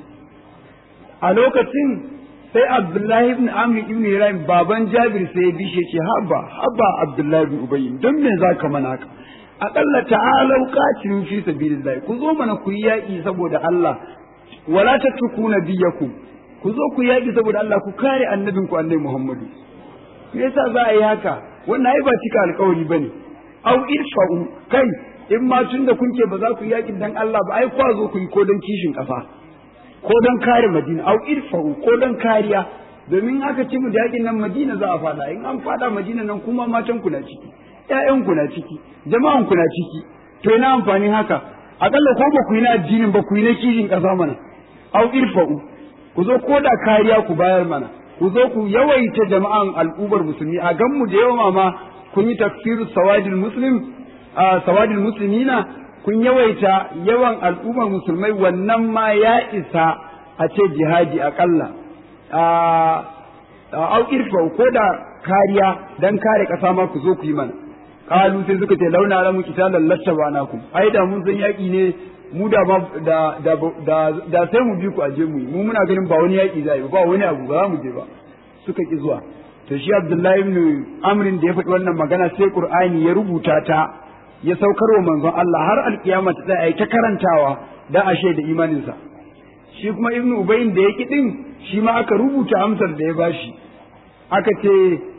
a lokacin sai Abdullahi ibn Amr ibn Ibrahim baban Jabir sai ya bishe ce haba haba Abdullahi ibn Ubay don me zaka mana haka aqalla ta'alu qatilu fi sabilillah ku zo mana ku yi yaki saboda Allah wala tatrukuna biyakum ku zo ku yaki saboda Allah ku kare annabinku annabi Muhammadu me yasa za a yi haka wannan ai ba cika alkawari bane au irfa'u kai in ma tun da kun ce ba za ku yi yakin dan Allah ba ai kwa zo ku yi ko dan kishin kafa ko dan kare Madina au irfa'u ko dan kariya domin aka ci mu da yakin nan Madina za a fada in an fada Madina nan kuma matan ku na ciki ƴaƴan ku na ciki jama'an ku na ciki to ina amfanin haka akalla ko ba ku yi na addinin ba ku yi na kishin kasa mana au irfa'u ku zo ko da kariya ku bayar mana ku zo ku yawaita jama'an al'ubar musulmi a gan mu da yawa ma kun yi tafsiru sawadil muslim a sawadil muslimina kun yawaita yawan al'ummar musulmai wannan ma ya isa a ce jihadi akalla a au irfa ko da kariya dan kare kasa ma ku zo ku yi mana kalu sai suka ce launa lamu kitalan lattaba nakum ai da mun san yaki ne mu da da da da sai mu bi ku aje mu mu muna ganin ba wani yaki zai ba wani abu ba za mu je ba suka ki zuwa to shi Abdullahi ibn Amrin da ya faɗi wannan magana sai Qur'ani ya rubuta ta ya saukar wa manzon Allah har alkiyama ta tsaya ta karantawa da ashe da imaninsa shi kuma Ibn Ubayn da yake din shi ma aka rubuta amsar da ya bashi aka ce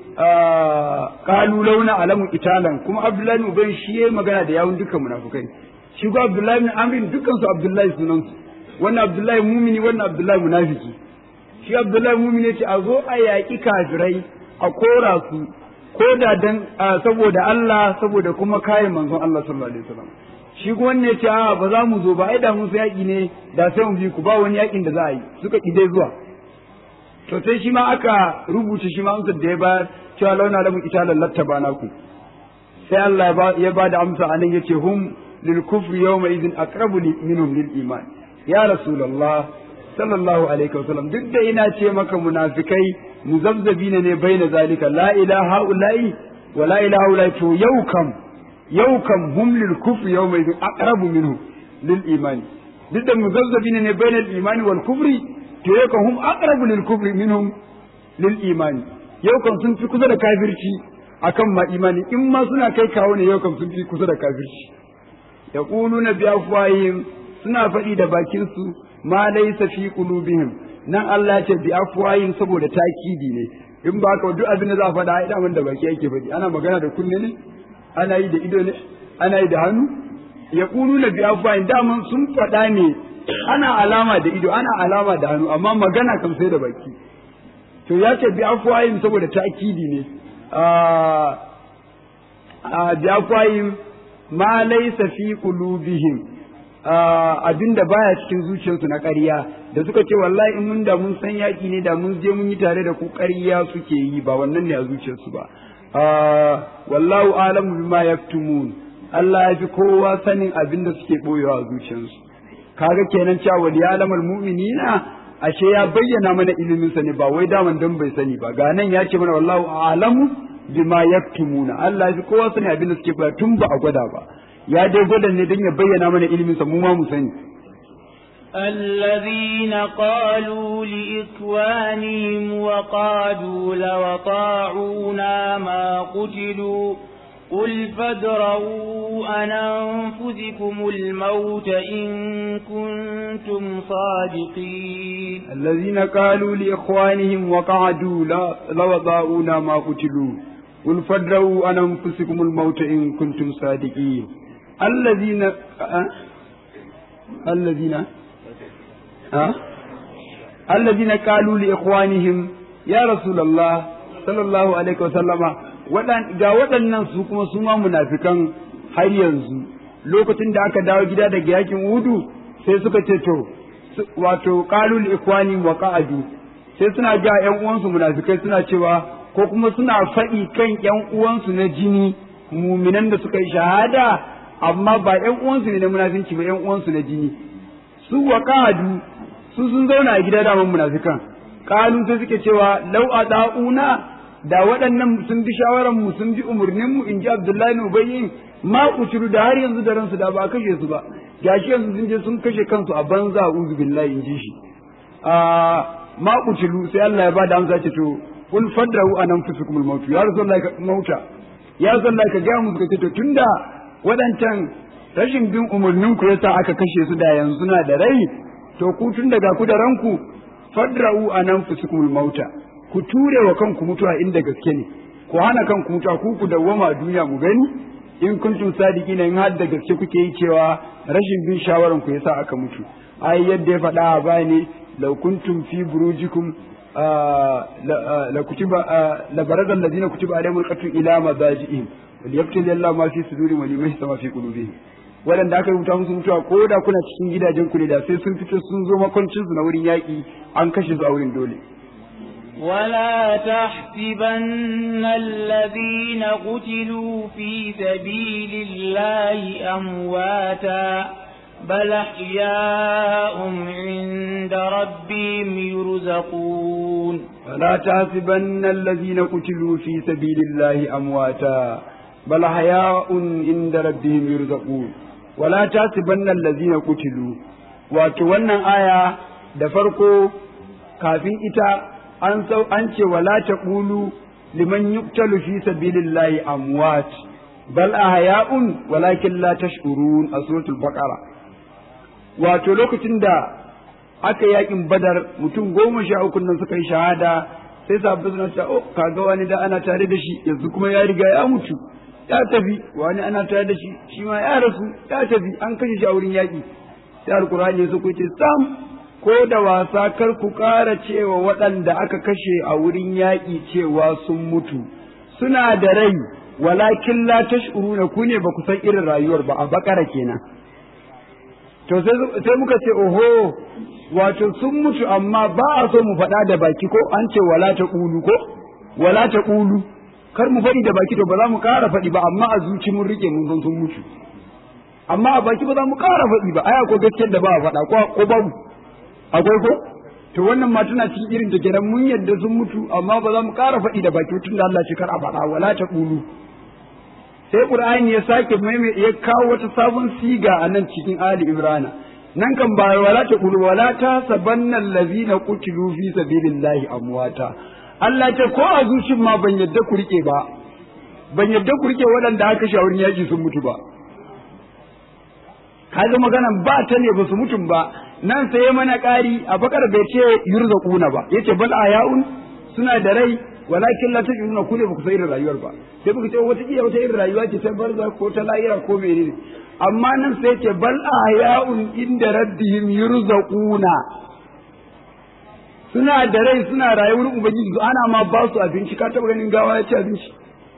qalu launa alamu italan kuma Abdullahi ibn Ubayn shi yayi magana da yawun dukkan munafukai shi ko Abdullahi ibn Amrin dukkan su Abdullahi sunan su wannan Abdullahi mumini wannan Abdullahi munafiki shi Abdullahi mumini ce a zo a yaƙi kafirai a kora su ko da dan saboda Allah saboda kuma kare manzon Allah sallallahu alaihi wasallam shi kuma ne ce a ba za mu zo ba ai da mun sai yaki ne da sai mu bi ku ba wani yakin da za a yi suka ki dai zuwa to sai shi ma aka rubuta shi ma amsar da ya bayar cewa launa lamun italan lattaba naku sai Allah ya ba da amsa anan yace hum lil kufri yawma idhin aqrabu minhum lil iman ya rasulullah sallallahu alaihi wasallam duk da ina ce maka munafikai muzabzabina ne bai na zalika la ilaha ula'i wa la ilaha ula'i to yau kam yau kam hum lil kufri yau mai aqrabu minhu lil imani duk da muzabzabina ne bai na imani wal kufri to yau kam hum aqrabu lil kufri minhum lil imani yau kam sun fi kusa da kafirci akan ma imani in ma suna kai kawo ne yau kam sun fi kusa da kafirci yaquluna bi afwahihim suna faɗi da bakin su ma laysa fi qulubihim nan Allah ce bi afwayin saboda takidi ne in ba ka duk abin da za a faɗa ai daman da baki yake faɗi ana magana da kunne ne ana yi da ido ne ana yi da hannu ya kulu na biya bayan daman sun faɗa ne ana alama da ido ana alama da hannu amma magana kam sai da baki to ya ce bi afwahim saboda ta'kidi ne a bi afwahim ma laysa fi qulubihim abinda baya cikin zuciyarsu na ƙarya da suka ce wallahi in mun da mun san yaƙi ne da mun je mun yi tare da ku ƙarya suke yi ba wannan ne a zuciyarsu ba wallahu alamu bima yaktumun Allah ya fi kowa sanin abin da suke boyewa a zuciyarsu kaga kenan cewa wal ya'lamul mu'minina ashe ya bayyana mana ilimin sa ne ba wai daman dan bai sani ba ga nan ya ce mana wallahu a'lamu bima yaktumuna Allah ya fi kowa sanin abin da suke boyewa tun ba a gwada ba ya dai gwada ne don ya bayyana mana ilimin sa mu ma mu sani الذين قالوا لإخوانهم وقالوا لو طاعونا ما قتلوا قل فادروا عن أنفسكم الموت إن كنتم صادقين الذين قالوا لإخوانهم وقعدوا لو طاعونا ما قتلوا قل فادروا عن أنفسكم الموت إن كنتم صادقين الذين أه؟ الذين أه؟ الذين قالوا لإخوانهم يا رسول الله صلى الله عليه وسلم ga waɗannan su kuma su ma munafikan har yanzu lokacin da aka dawo gida daga yakin udu sai suka ce to wato qalul ikwani wa qa'adu sai suna ga ƴan uwansu munafikai suna cewa ko kuma suna faɗi kan ƴan uwansu na jini muminan da suka yi shahada amma ba ƴan uwansu ne na munafinci ba ƴan uwansu na jini su wa qa'adu su sun zauna a gida daman munafikan qalu sai suke cewa law ada'una da waɗannan sun bi shawaran mu sun bi umurnin mu in ji Abdullahi ibn Ubayy ma kuciru da har yanzu da ransu da ba kashe su ba gashi yanzu sun je sun kashe kansu a banza uzu billahi in ji shi a ma kuciru sai Allah ya bada amsa ce to kul fadrahu anan fusukumul maut ya rasulullahi ka mauta ya rasulullahi ka ga mu suka ce to tunda waɗancan rashin bin umurnin ku yasa aka kashe su da yanzu na da rai to ku tun daga ku da ranku fadra'u anan fusukumul mauta ku ture wa kanku mutuwa inda gaske ne ku hana kanku mutuwa ku ku dawwama a duniya mu gani in kuntum sadiqina in har da gaske kuke yi cewa rashin bin shawaran ku yasa aka mutu ai yadda ya faɗa a baya ne law kuntum fi burujikum la kutiba la baraza alladhina kutiba alaihimul qatl ila madajihim wal yaqtul Allah ma fi sudurihim wa liman sama fi qulubihim waɗanda aka rubuta musu mutuwa ko da kuna cikin gidajen ku ne da sai sun fito sun zo makwancin su na wurin yaƙi an kashe su a wurin dole ولا تحسبن الذين قتلوا في سبيل الله أمواتا بل أحياء عند ربهم يرزقون ولا تحسبن الذين قتلوا في سبيل الله أمواتا بل أحياء عند ربهم يرزقون ولا تحسبن الذين قتلوا wato wannan aya da farko kafin ita an sau an ce wala taqulu liman yuqtalu fi sabilillahi amwat bal ahya'un walakin la tash'urun a suratul baqara wato lokacin da aka yakin badar mutum goma sha uku nan suka yi shahada sai sabbin suna cewa oh kaga wani da ana tare da shi yanzu kuma ya riga ya mutu ya tafi wani ana tare da shi shi ma ya rasu ya tafi an kashe shi a wurin yaki sai alkur'ani su ce sam ko da wasa kar ku ƙara cewa waɗanda aka kashe a wurin yaƙi cewa sun mutu suna da rai walakin la tash'uruna ku ne ba ku san irin rayuwar ba a bakara kenan to sai muka ce oho wato sun mutu amma ba a so mu faɗa da baki ko an ce wala ta ƙulu ko wala ta ƙulu kar mu faɗi da baki to ba za mu ƙara faɗi ba amma a zuci mun rike mun san sun mutu amma a baki ba za mu ƙara faɗi ba aya ko gaskiyar da ba a faɗa ko babu akwai ko to wannan ma tana cikin irin da kenan mun yadda sun mutu amma ba za mu ƙara faɗi da baki tun da Allah ce kar a faɗa wala ta ƙulu sai Qur'ani ya sake maimai ya kawo wata sabon siga a nan cikin Ali Imrana nan kan ba wala ta ƙulu wala ta sabanna allazina qutilu fi sabilillahi amwata Allah ce ko a zucin ma ban yadda ku rike ba ban yadda ku rike waɗanda aka shawarin yaji sun mutu ba kaga maganan ba ta ne ba su mutum ba nan sai ya mana ƙari a bakar bai ce yurzaquna ba yace bal ayaun suna da rai walakin la tajiduna ku ne ba ku san irin rayuwar ba sai muka ce wata iya wata irin rayuwa ce ta barza ko ta lahira ko menene amma nan sai ce bal ahya'un inda rabbihim yurzaquna suna da rai suna rayuwar ubangiji su ana ma ba su abinci ka taba ganin gawa ya ci abinci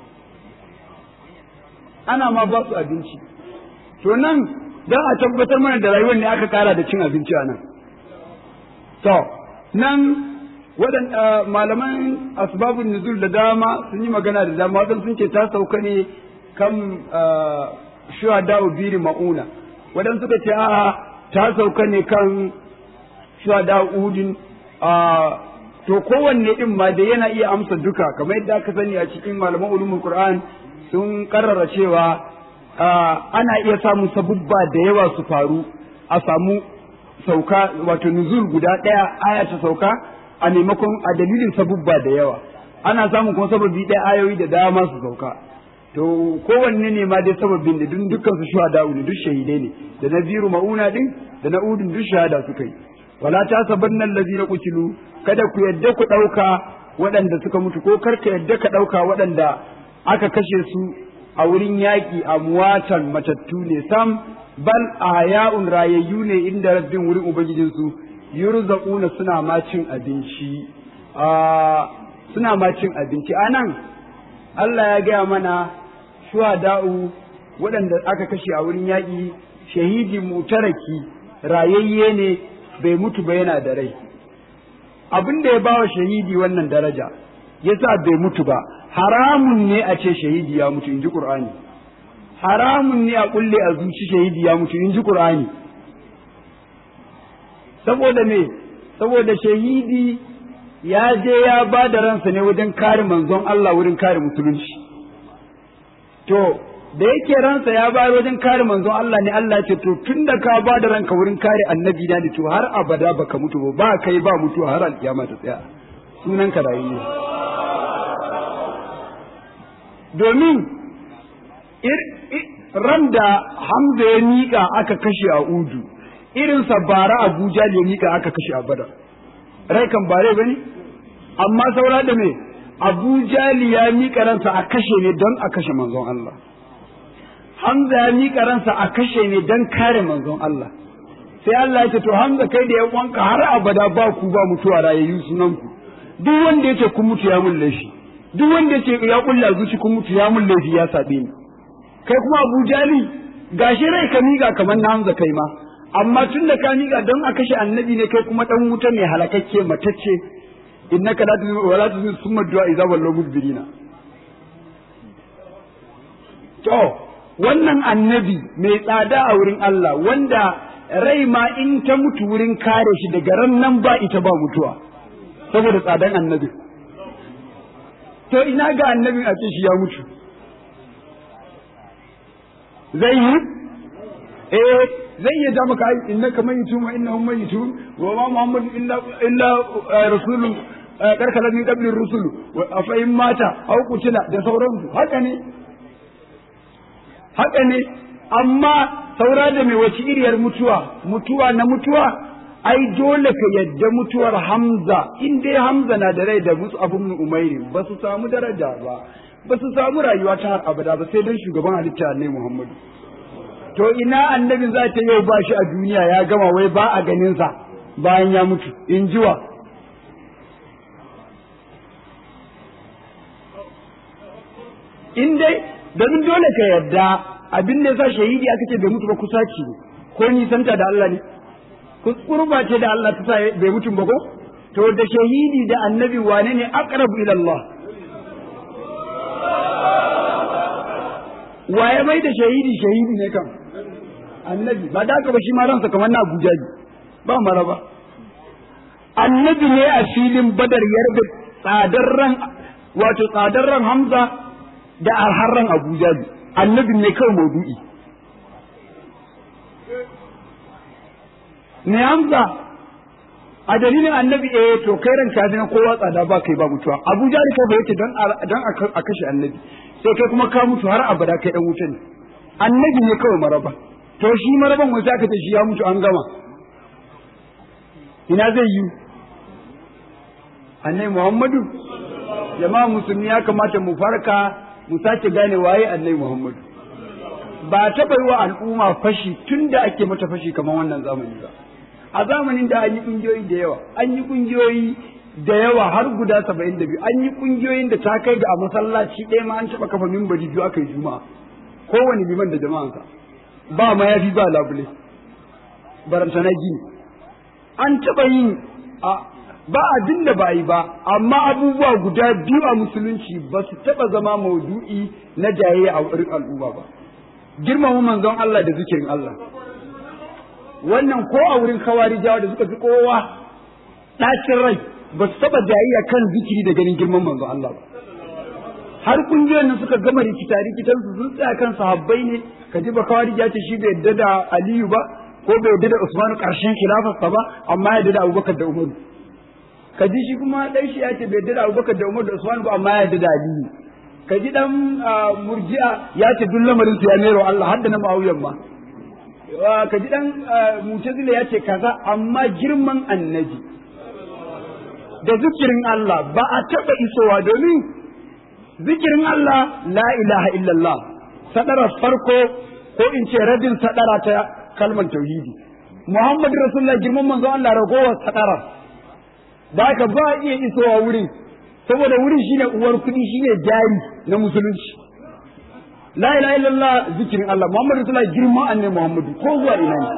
ana ma ba su abinci to nan dan a tabbatar mana da rayuwar ne aka kara da cin abinci a nan to nan waɗanda malaman asbabun nuzul da dama sun yi magana da dama waɗanda sun ce ta sauka ne kan shuhada biri ma'una waɗanda suka ce a ta sauka ne kan shuhada udin to kowanne din ma da yana iya amsa duka kamar yadda aka sani a cikin malaman ulumul qur'an sun karrara cewa ana iya samun sabubba da yawa su faru a samu sauka wato nuzul guda ɗaya aya ta sauka a maimakon a dalilin sabubba da yawa ana samun kuma sababi ɗaya ayoyi da dama su sauka to kowanne ne ma dai sababin da duk dukkan su shuhada ne duk shahidai ne da na biru mauna din da na udin duk shahada suka yi wala ta sabanna allazina qutilu kada ku yadda ku ɗauka waɗanda suka mutu ko kar ka yadda ka ɗauka waɗanda aka kashe su a wurin yaƙi a muwatan matattu ne sam bal ahya'un rayayyu ne inda rabbin wurin ubangijinsu yurzaquna suna ma cin abinci suna ma cin abinci anan Allah ya gaya mana shuhada'u waɗanda aka kashe a wurin yaƙi shahidi mutaraki rayayye ne bai mutu ba yana da rai abin da ya bawa shahidi wannan daraja yasa bai mutu ba haramun ne a ce shahidi ya mutu in ji Qur'ani haramun ne a kulle a zuci shahidi ya mutu in ji Qur'ani saboda me saboda shahidi ya je ya ba da ransa ne wajen kare manzon Allah wurin kare musulunci to da yake ransa ya bayar wajen kare manzon Allah ne Allah ce to tun da ka ba da ranka wurin kare annabi na ne to har abada baka mutu ba ba kai ba mutu har alkiyama ta tsaya sunan ka rayuwa domin ran da Hamza ya miƙa aka kashe a Udu irinsa bara Abuja ya miƙa aka kashe a Badar rai kan bare bane amma saura da me Abuja ya miƙa ransa a kashe ne don a kashe manzon Allah Hamza ya miƙa ransa a kashe ne don kare manzon Allah sai Allah ya ce to Hamza kai da ya wanka har abada ba ku ba mutuwa rayayyu sunan ku duk wanda ya ce kun mutu ya mun laifi duk wanda ya ce ya kulla zuci kun mutu ya mun laifi ya sabe ni kai kuma Abu Jali gashi rai ka miƙa kamar na Hamza kai ma amma tun da ka miƙa don a kashe annabi ne kai kuma dan wuta mai halakakke matacce innaka la tuzu wa la tuzu summa du'a idza wallahu mudbirina to wannan annabi mai tsada a wurin Allah wanda rai ma in ta mutu wurin kare shi daga ran nan ba ita ba mutuwa saboda tsadan annabi to ina ga annabin a ce shi ya mutu zai yi eh zai iya ja maka innaka mayitun wa innahum mayitun wa ma muhammad illa illa rasulun karkala min qablir rusul wa fa in mata aw qutila da sauransu haka ne haka ne amma saura da mai wace iriyar mutuwa mutuwa na mutuwa ai dole ka yadda mutuwar Hamza in dai Hamza na da rai da musu abun umairi ba su samu daraja ba ba su samu rayuwa ta har abada ba sai dan shugaban halitta ne Muhammadu to ina annabin za ta yau ba shi a duniya ya gama wai ba a ganin sa bayan ya mutu in jiwa in dai domin dole ka yadda abin da yasa shahidi aka ce bai mutu ba kusaci ne ko nisanta da Allah ne kurba ce da Allah ta sa bai mutum ba ko to da shahidi da annabi wane ne aqrabu ila Allah waye mai da shahidi shahidi ne kan annabi ba da ka ba shi ma ransa kamar na Abuja ba maraba annabi ne a filin badar yarda tsadar ran wato tsadar ran Hamza da arharran Abuja annabi ne kawai maudu'i ne Hamza a dalilin annabi eh to kai ran ka na kowa tsada ba kai ba mutuwa Abuja da kai ba yake don don a kashe annabi sai kai kuma ka mutu har abada kai dan wuta ne annabi ne kawai maraba to shi maraban wanda aka ce shi ya mutu an gama ina zai yi annabi Muhammadu jama'a musulmi ya kamata mu farka mu sake gane waye annabi Muhammad ba taɓa yi wa al'umma fashi tun da ake mata fashi kamar wannan zamani ba a zamanin da an yi ƙungiyoyi da yawa an yi ƙungiyoyi da yawa har guda saba'in da biyu an yi ƙungiyoyin da ta kai ga a masallaci ɗaya ma an taɓa kafa mimbari biyu aka yi juma'a kowane liman da jama'ansa ba ma ya fi ba labule barantana gini an taɓa yin a ba abin da ba yi ba amma abubuwa guda biyu a musulunci ba su taɓa zama maudu'i na jayayya a wurin al'umma ba girmama manzon Allah da zikirin Allah wannan ko a wurin kawarijawa da suka fi kowa ɗacin rai ba su taɓa jayayya kan zikiri da ganin girman manzon Allah ba har kungiyoyin nan suka gama rikita rikitan su sun tsaya kan sahabbai ne ka ji ba kawarija ce shi bai yadda da Aliyu ba ko bai yadda da Usmanu karshen khilafarsa ba amma ya yadda da Abubakar da Umaru ka ji shi kuma dan shi ya ce bai yadda da Abubakar da Umaru da Usmanu ba amma ya yadda da Aliyu ka ji dan murji'a ya ce duk lamarin su ya mero Allah har da na Muawiyan ma ka ji dan mutazila ya ce kaza amma girman annabi da zikirin Allah ba a taɓa isowa domin zikirin Allah la ilaha illallah sadara farko ko in ce radin sadara ta kalmar tauhidi Muhammadu Rasulullah girman manzo Allah ragowar sadara da ka ba iya isowa wurin saboda wurin shine uwar kudi shine jari na musulunci la ilaha illallah zikirin Allah Muhammadu Rasulullah girman annabi Muhammadu ko zuwa ina ne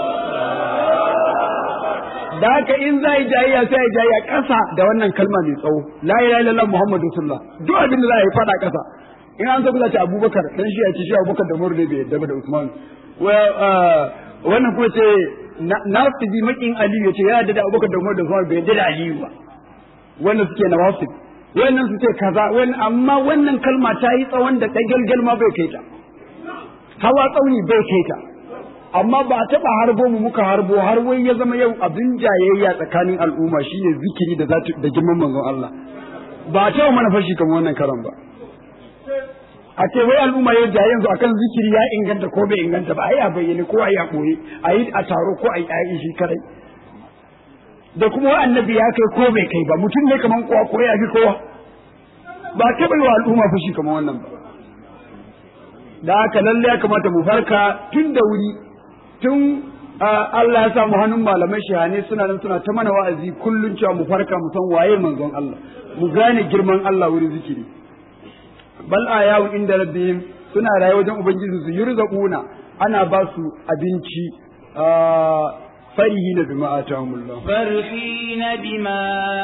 da haka in za yi jayayya sai ya jayayya ƙasa da wannan kalma mai tsawo la ilaha illallah muhammadu rasulullah duk abin da za a yi fada ƙasa in an zo za ta abubakar dan shi ya ce shi abubakar da umar ne bai yadda da usman wannan kuma ce na su bi makin aliyu ya ce ya yadda da abubakar da umar da usman bai yadda da aliyu ba wannan suke na wasu wannan su ce kaza amma wannan kalma ta yi tsawon da ɗagalgal ma bai kai ta hawa tsauni bai kai ta amma ba a taɓa harbo mu muka harbo har wai ya zama yau abin jayayya tsakanin al'umma shine zikiri da zatu da girman manzon Allah ba a taɓa mana fashi kamar wannan karan ba a ce wai al'umma ya jaye yanzu akan zikiri ya inganta ko bai inganta ba ai a bayyane ko ai a boye ai a taro ko ai ai shi kadai da kuma wai annabi ya kai ko bai kai ba mutum ne kaman kowa ko ya fi kowa ba taɓa yi wa al'umma fashi kamar wannan ba da haka lalle ya kamata mu farka tun da wuri tun Allah ya samu hannun malamai shahane suna nan suna ta mana wa'azi kullun cewa mu farka mu san waye manzon Allah mu gane girman Allah wurin zikiri bal ayawu inda rabbihim suna raye wajen ubangiji su yurzaquna ana ba su abinci فرحين بما آتاهم الله فرحين بما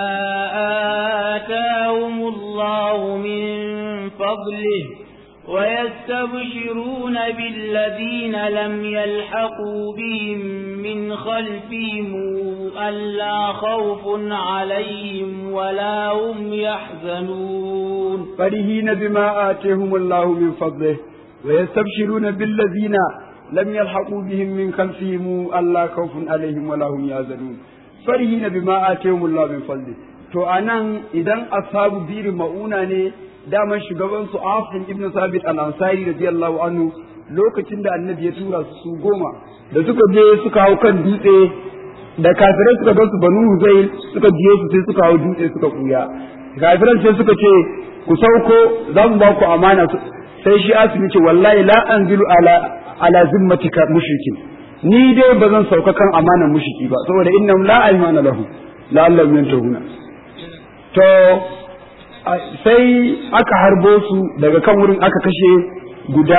آتاهم الله من فضله ويستبشرون بالذين لم يلحقوا بهم من خلفهم ألا خوف عليهم ولا هم يحزنون فرحين بما آتاهم الله من فضله ويستبشرون بالذين لم يلحقوا بهم من خلفهم ألا خوف عليهم ولا هم يحزنون فرحين بما آتاهم الله من فضله to anan idan ashabu biri ma'una ne daman shugaban su Asim ibn Sabit al-Ansari radiyallahu anhu lokacin da annabi ya tura su su goma da suka je suka hau kan dutse da kafirai suka ga su banu Huzayl suka biyo su sai suka hau dutse suka kuya kafiran sai suka ce ku sauko za mu ba ku amana sai shi Asim ce wallahi la anzilu ala ala zimmatika mushrikin ni dai ba zan sauka kan amanan mushriki ba saboda innahum la aymana lahu la'allahum yantahuna to sai aka harbo su daga kan wurin aka kashe guda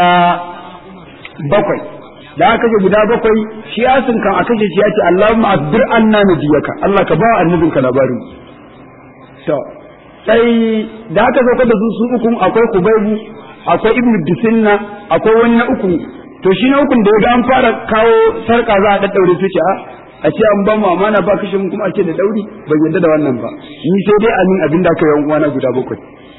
bakwai da aka kashe guda bakwai shi asin kan a kashe shi ya ce Allahumma asbir anna nabiyaka Allah ka ba annabinka labarin to sai da aka sauka da su su uku akwai Kubaybu akwai Ibn Dusinna akwai wani na uku to shi na ukun da ya ga an fara kawo sarka za a daddaure su ce a a ce an ba mu amana ba kashe mu kuma a ce da dauri ban yadda da wannan ba ni sai dai amin abin da aka yi uwana guda bakwai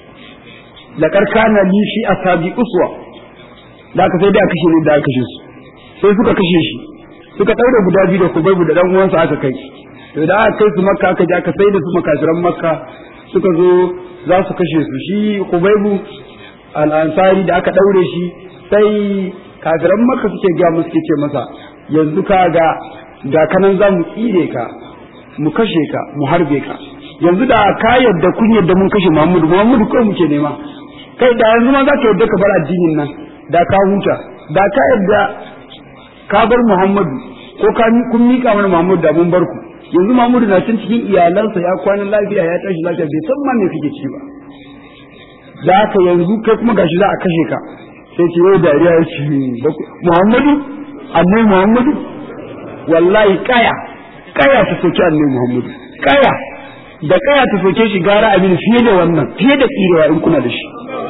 la karkana li fi asabi uswa da aka sai dai aka kashe ne da aka kashe su sai suka kashe shi suka daure guda biyu da kubaibu da dan uwansa aka kai to da aka kai su makka aka je aka sai da su makafiran makka suka zo za su kashe su shi kubaibu al-ansari da aka daure shi sai kafiran makka suke ga musu suke ce masa yanzu ka ga ga kanan za mu tsire ka mu kashe ka mu harbe ka yanzu da ka yadda kun yadda mun kashe Muhammadu Muhammadu kawai muke nema kai da yanzu ma za ka yadda ka bar addinin nan da ka huta da ka yadda ka bar Muhammadu ko ka kun mika mana Muhammadu da mun bar ku yanzu Muhammadu na cin cikin iyalansa ya kwana lafiya ya tashi lafiya bai san ma me kake ci ba da haka yanzu kai kuma gashi za a kashe ka sai ce yau dariya ya ce Muhammadu annabi Muhammadu wallahi kaya kaya ta soki annabi Muhammadu kaya da kaya ta soke shi gara abin fiye da wannan fiye da tsirewa in kuna da shi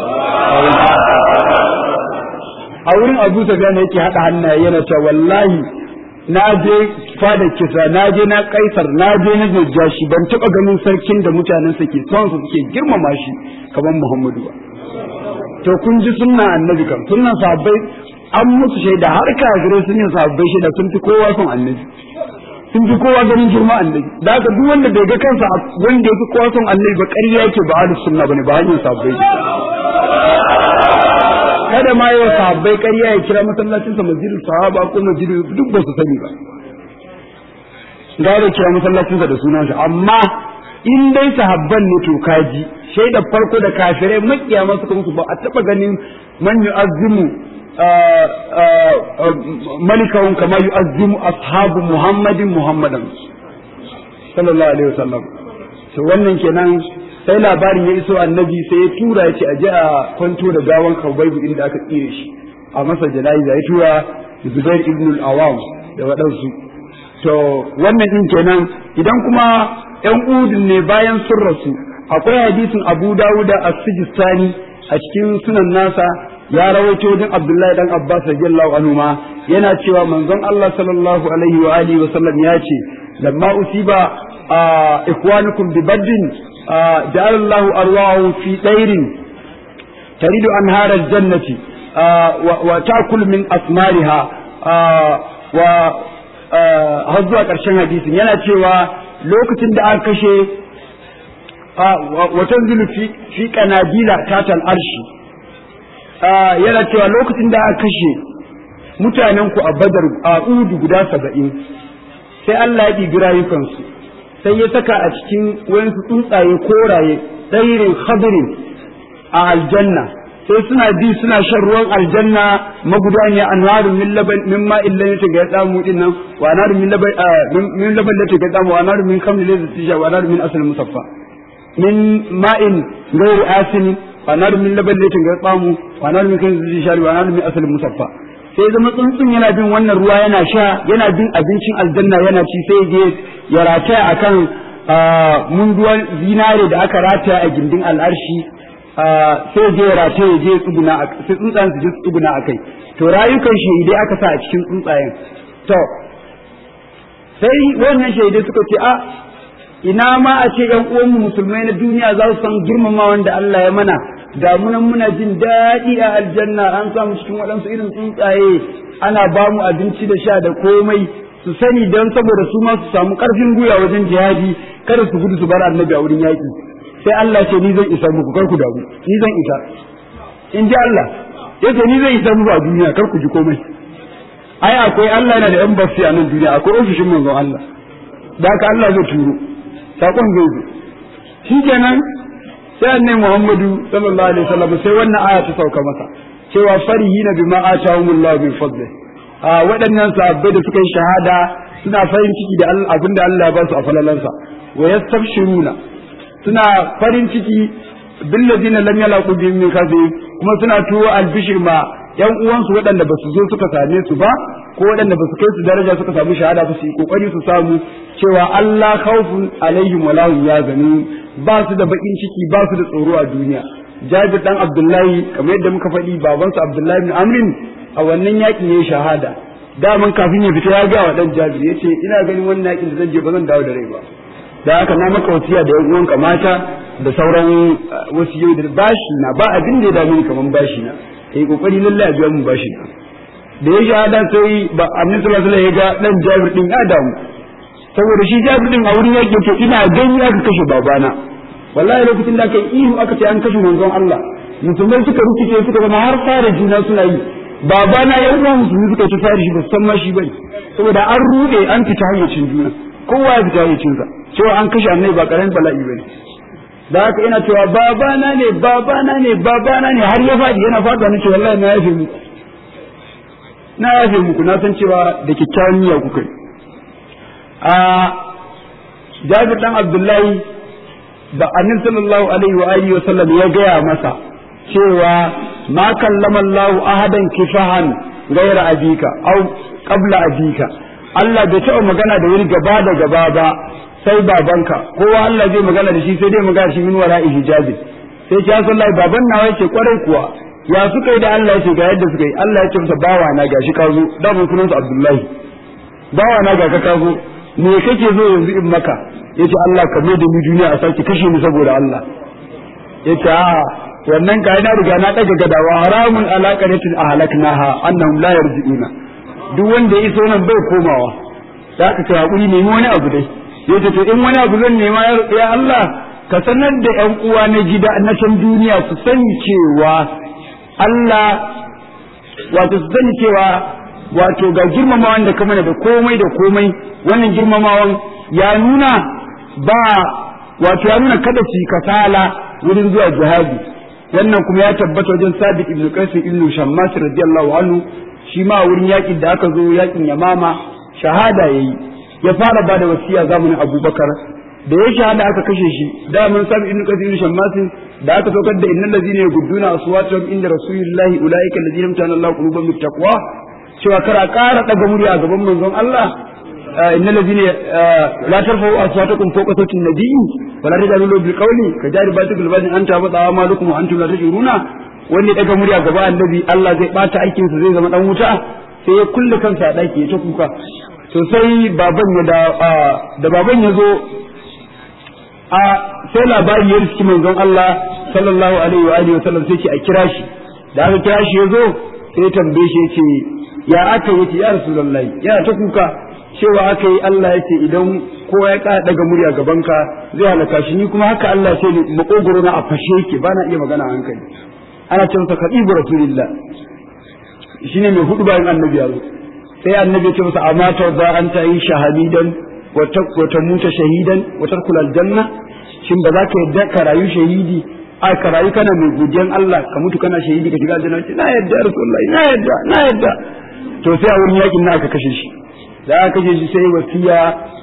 a wurin Abu Sufyan yake hada hannaye yana cewa wallahi na je fada kisa na je na kaisar na je na shi ban taba ganin sarkin da mutanen sa ke son su suke girmama shi kamar Muhammadu ba to kun ji sunna annabi kan sunnan sahabbai an musu shaida har kafirai sun yi sahabbai shaida sun fi kowa son annabi sun fi kowa ganin girma annabi da haka duk wanda bai ga kansa wanda ya fi kowa son annabi ba ƙarya yake ba ahlus sunna bane ba hanyar sahabbai kada ma yau sahabbai ƙarya ya kira masallacinsa masjidul sahaba ko masjidul duk ba su sani ba ga da kira masallacinsa da sunan shi amma in dai sahabban ne to kaji shaida farko da kafirai makiya masu kuma ba a taba ganin man yu'azzimu malikahum kama yu'azzimu ashabu muhammadin muhammadan sallallahu alaihi wasallam to wannan kenan sai labarin ya iso annabi sai ya tura ya ce a je a kwanto da gawan kabaibu inda aka tsire shi a masa jana'iza ya tura zubair ibn al-awam da waɗansu to wannan din kenan idan kuma yan udun ne bayan sun rasu akwai hadisin abu dawuda as-sijistani a cikin sunan nasa ya rawaito wajen abdullahi dan abbas radiyallahu anhu ma yana cewa manzon allah sallallahu alaihi wa alihi wa sallam ya ce lamma usiba ikwanukum bi baddin جعل الله أرواحهم في طير تريد أنهار الجنة وتأكل من أثمارها و har zuwa ƙarshen hadisin yana cewa lokacin da aka kashe watan zulu fi kanadila tatal arshi yana cewa lokacin da aka kashe mutanen ku a badar a udu guda saba'in sai Allah ya ɗibi rayukansu sai ya saka a cikin wayansu tsuntsaye koraye ɗairin khadirin a aljanna sai suna bi suna shan ruwan aljanna magudaniya anharun min laban min ma'in lan yataga yadamu din nan wa anharun min laban min laban la taga yadamu wa anharun min khamrin la tisha wa anharun min asal musaffa min ma'in ghayr asin wa anharun min laban la taga yadamu wa anharun min khamrin la tisha wa anharun min asal musaffa sai zama tsuntsun yana bin wannan ruwa yana sha yana bin abincin aljanna yana ci sai je ya rataya akan munduwan zinare da aka rataya a gindin al'arshi sai je ya rataya je tsuguna sai tsuntsayen su je tsuguna a kai to rayukan shahidai aka sa a cikin tsuntsayen to sai wannan shahidai suka ce a ina ma a ce yan uwanmu musulmai na duniya za su san girmama wanda Allah ya mana da munan muna jin daɗi a aljanna an samu cikin waɗansu irin tsuntsaye ana ba mu abinci da sha da komai su sani don saboda su ma su samu ƙarfin gwiwa wajen jihadi kada su gudu su bar annabi a wurin yaƙi sai Allah ce ni zan isa muku kar ku damu ni zan isa in ji Allah yace ni zan isa muku a duniya kar ku ji komai ai akwai Allah yana da yan basi a nan duniya akwai ofishin manzon Allah da haka Allah zai turo sakon zai zo shikenan sai annabi Muhammadu sallallahu alaihi wasallam sai wannan aya ta sauka masa cewa farihina bima atahumullahu min fadli a waɗannan sahabbai da suka yi shahada suna farin ciki da abin da Allah ya ba su a falalansa wa yastabshiruna suna farin ciki billazina lam yalaqu bihim min kafir kuma suna tuwo albishir ma yan uwansu waɗanda ba su zo suka same su ba ko waɗanda ba su kai su daraja suka samu shahada ba su yi kokari su samu cewa Allah khawfun alaihim wa lahum yazanun ba su da bakin ciki ba su da tsoro a duniya Jabir dan Abdullahi kamar yadda muka faɗi babansa Abdullahi bin Amrin a wannan yakin yayi shahada daman kafin ya fita ya ga wa dan Jabir yace ina ganin wannan yakin da zan je ba zan dawo da rai ba da haka na maka wasiya da yan uwanka mata da sauran wasiyoyi da bashi na ba abin da ya dame ni kaman bashi na kai kokari lallai a biya mun bashi na da ya shahada sai ba annabi sallallahu alaihi wasallam ya ga dan Jabir din ya damu saboda shi Jabir din a wurin yake ce ina gani aka kashe babana wallahi lokacin da aka yi ihu aka ce an kashe manzon Allah musulmai suka rikice suka zama har fara juna suna yi babana ya uwan musulmi suka ci fara shi ba san ma shi bane saboda an rude an fita hayyacin juna kowa ya fita ya cinsa cewa an kashe annabi ba karamin bala'i bane da haka ina cewa babana ne babana ne babana ne har ya faɗi yana faɗa ni ce wallahi na yafe muku na yafe muku na san cewa da kyakkyawan niyya kuka yi a Jabir dan Abdullahi da Annabi sallallahu alaihi wa alihi wa sallam ya gaya masa cewa ma kallama Allah ahadan kifahan gaira abika au qabla abika Allah bai taɓa magana da wani gaba da gaba ba sai babanka kowa Allah zai magana da shi sai dai magana shi min wara'i hijabi sai ya sallah baban nawa yake kwarai kuwa ya suka yi da Allah yake ga yadda suka yi Allah ya ce masa bawa na gashi ka zo da mun sunan Abdullahi bawa na ga ka ka zo me kake zo yanzu in maka yace Allah ka mai da ni duniya a sake kashe ni saboda Allah yace a wannan ka na riga na daga gadawa haramun ala qanatin ahlaknaha annahum la yarji'una duk wanda ya iso nan bai komawa da aka kai hakuri nemi wani abu dai yace to in wani abu zan nema ya Allah ka sanar da ƴan uwa na gida na can duniya su sani cewa Allah wato su sani cewa wato ga girmamawan da kamar da komai da komai wannan girmamawan ya nuna ba wato ya nuna kada su kasala wurin zuwa jihadi wannan kuma ya tabbata wajen sabit ibn qais ibn shammas radiyallahu anhu shi ma wurin yakin da aka zo yakin yamama shahada yayi ya fara ba da wasiya zamanin abubakar da ya shahada aka kashe shi da mun sabit ibn qais ibn shammas da aka saukar da innal ladina yagudduna aswatahum inda rasulillahi ulaika alladhina amtana Allahu qulubahum bittaqwa cewa kar a ƙara daga murya a gaban manzon Allah إن الذين لا ترفعوا أصواتكم فوق صوت النبي ولا تجعلوا له بالقول كجار باتك البادن أنت أبط أعمالكم وأنتم لا تشعرون wanda ya daga murya gaba annabi Allah zai bata aikin sa zai zama dan wuta sai ya kulle kansa a daki ya ta kuka to sai baban ya da da baban ya zo a sai labari ya riski manzon Allah sallallahu alaihi wa alihi wa sallam sai ce a kira shi da aka kira shi ya zo sai tambaye shi ya ce ya aka yace ya rasulullahi yana ta kuka cewa aka yi Allah ya ce idan kowa ya ƙara daga murya gabanka zai halaka shi ni kuma haka Allah ce ni makogoro na a fashe yake ba na iya magana a hankali ana ce masa kadibu rasulillah shine mai hudu bayan annabi ya zo sai annabi ya ce masa amma ta ba an ta yi shahadidan wa ta muta shahidan wa tarkul aljanna shin ba za ka yadda ka rayu shahidi a ka rayu kana mai godiyan Allah ka mutu kana shahidi ka shiga aljanna na yadda rasulullahi na yadda na yadda to sai a wurin yakin na aka kashe shi da aka kashe shi sai wasiya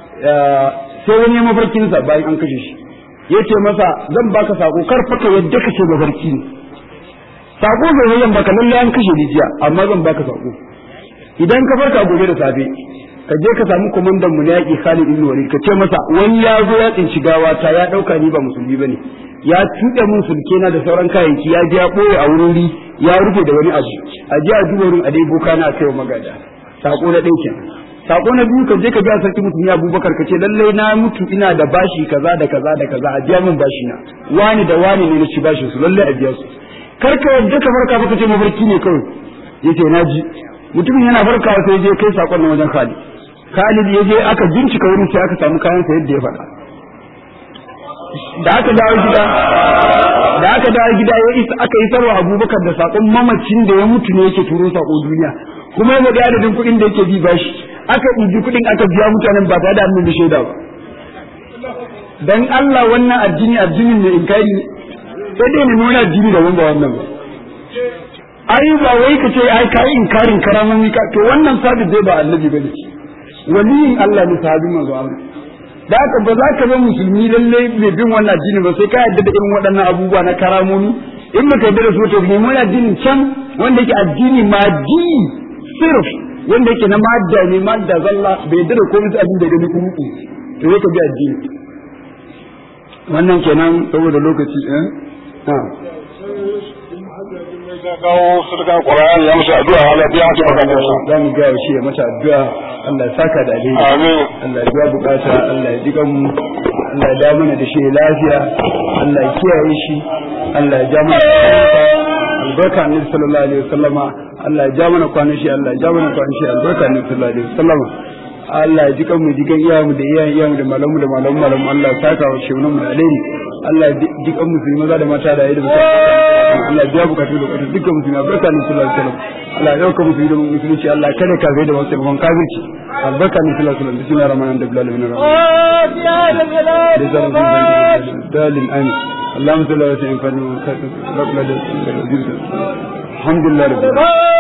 sai wani ya mafarkinsa bayan an kashe shi ya ce masa zan baka sako kar faka yadda ka ce mafarki ne sako zai zan baka lalle an kashe ni jiya amma zan baka sako idan ka farka gobe da safe ka je ka samu komandan mu na yaki Khalid ibn Walid ka ce masa wani ya zo ya tsinci gawa ta ya dauka ni ba musulmi bane ya tuɗe mun sulke na da sauran kayayyaki ya je ya boye a wuri ya rufe da wani abu a je a duba wurin a dai boka na kai wa magada sako na ɗaya kenan sako na biyu ka je ka biya sarki mutum ya abubakar ka ce lallai na mutu ina da bashi kaza da kaza da kaza a biya min bashi na wani da wani ne na ci bashin su lallai a biya su kar ka yadda ka farka fa ka ce mafarki ne kawai yace na ji mutumin yana farkawa sai je kai sakon nan wajen Khalid Khalid ya je aka bincika wurin sai aka samu kayan sa yadda ya faɗa da aka dawo gida da aka dawo gida ya isa aka yi sarwa Abubakar da sakon mamacin da ya mutu ne yake turo sako duniya kuma ya ga adadin kuɗin da yake bi bashi aka ɗibi kuɗin aka biya mutanen ba tare da annabi da shaida ba dan Allah wannan addini addinin ne in kai sai dai ne wani addini da wanda wannan ba ai ba wai ka ce ai kai inkarin karamomi ka to wannan sabi zai ba annabi bane waliyin Allah ne sahabi manzo Allah da haka ba za ka zama musulmi lalle mai bin wannan addini ba sai ka yarda da irin waɗannan abubuwa na karamomi in baka yarda da su to ne wani addinin can wanda yake addini madi sirf wanda yake na madda ne madda zalla bai yarda da komai abin da gani kuma to yake bi addini wannan kenan saboda lokaci eh ha kawo sadaka Qur'ani ya musu addu'a Allah biya musu bukatunsa za mu ga shi ya mata addu'a Allah ya saka da alheri amin Allah ya biya bukata Allah ya jikan mu Allah ya dawo mana da shi lafiya Allah ya kiyaye shi Allah ya ja mana albarka annabi sallallahu alaihi wasallama Allah ya ja mana kwanan shi Allah ya ja mana kwanan shi albarka annabi sallallahu alaihi wasallama Allah ya jikan mu jikan iyayenmu da iyayen iyayenmu da malamu da malamu malamu Allah ya saka wa shi mu da alheri Allah ya duk an musulmi maza da mata da yayi da musulmi Allah ya biya bukatu da bukatu dukkan musulmi albarka ne sallallahu alaihi wasallam Allah ya dauka musulmi da musulunci Allah ya kada kafir da wasu gaban kafirci albarka ne sallallahu alaihi wasallam bismillahir rahmanir rahim bilal bin rahman dalil amin اللهم صل على سيدنا محمد الحمد لله رب العالمين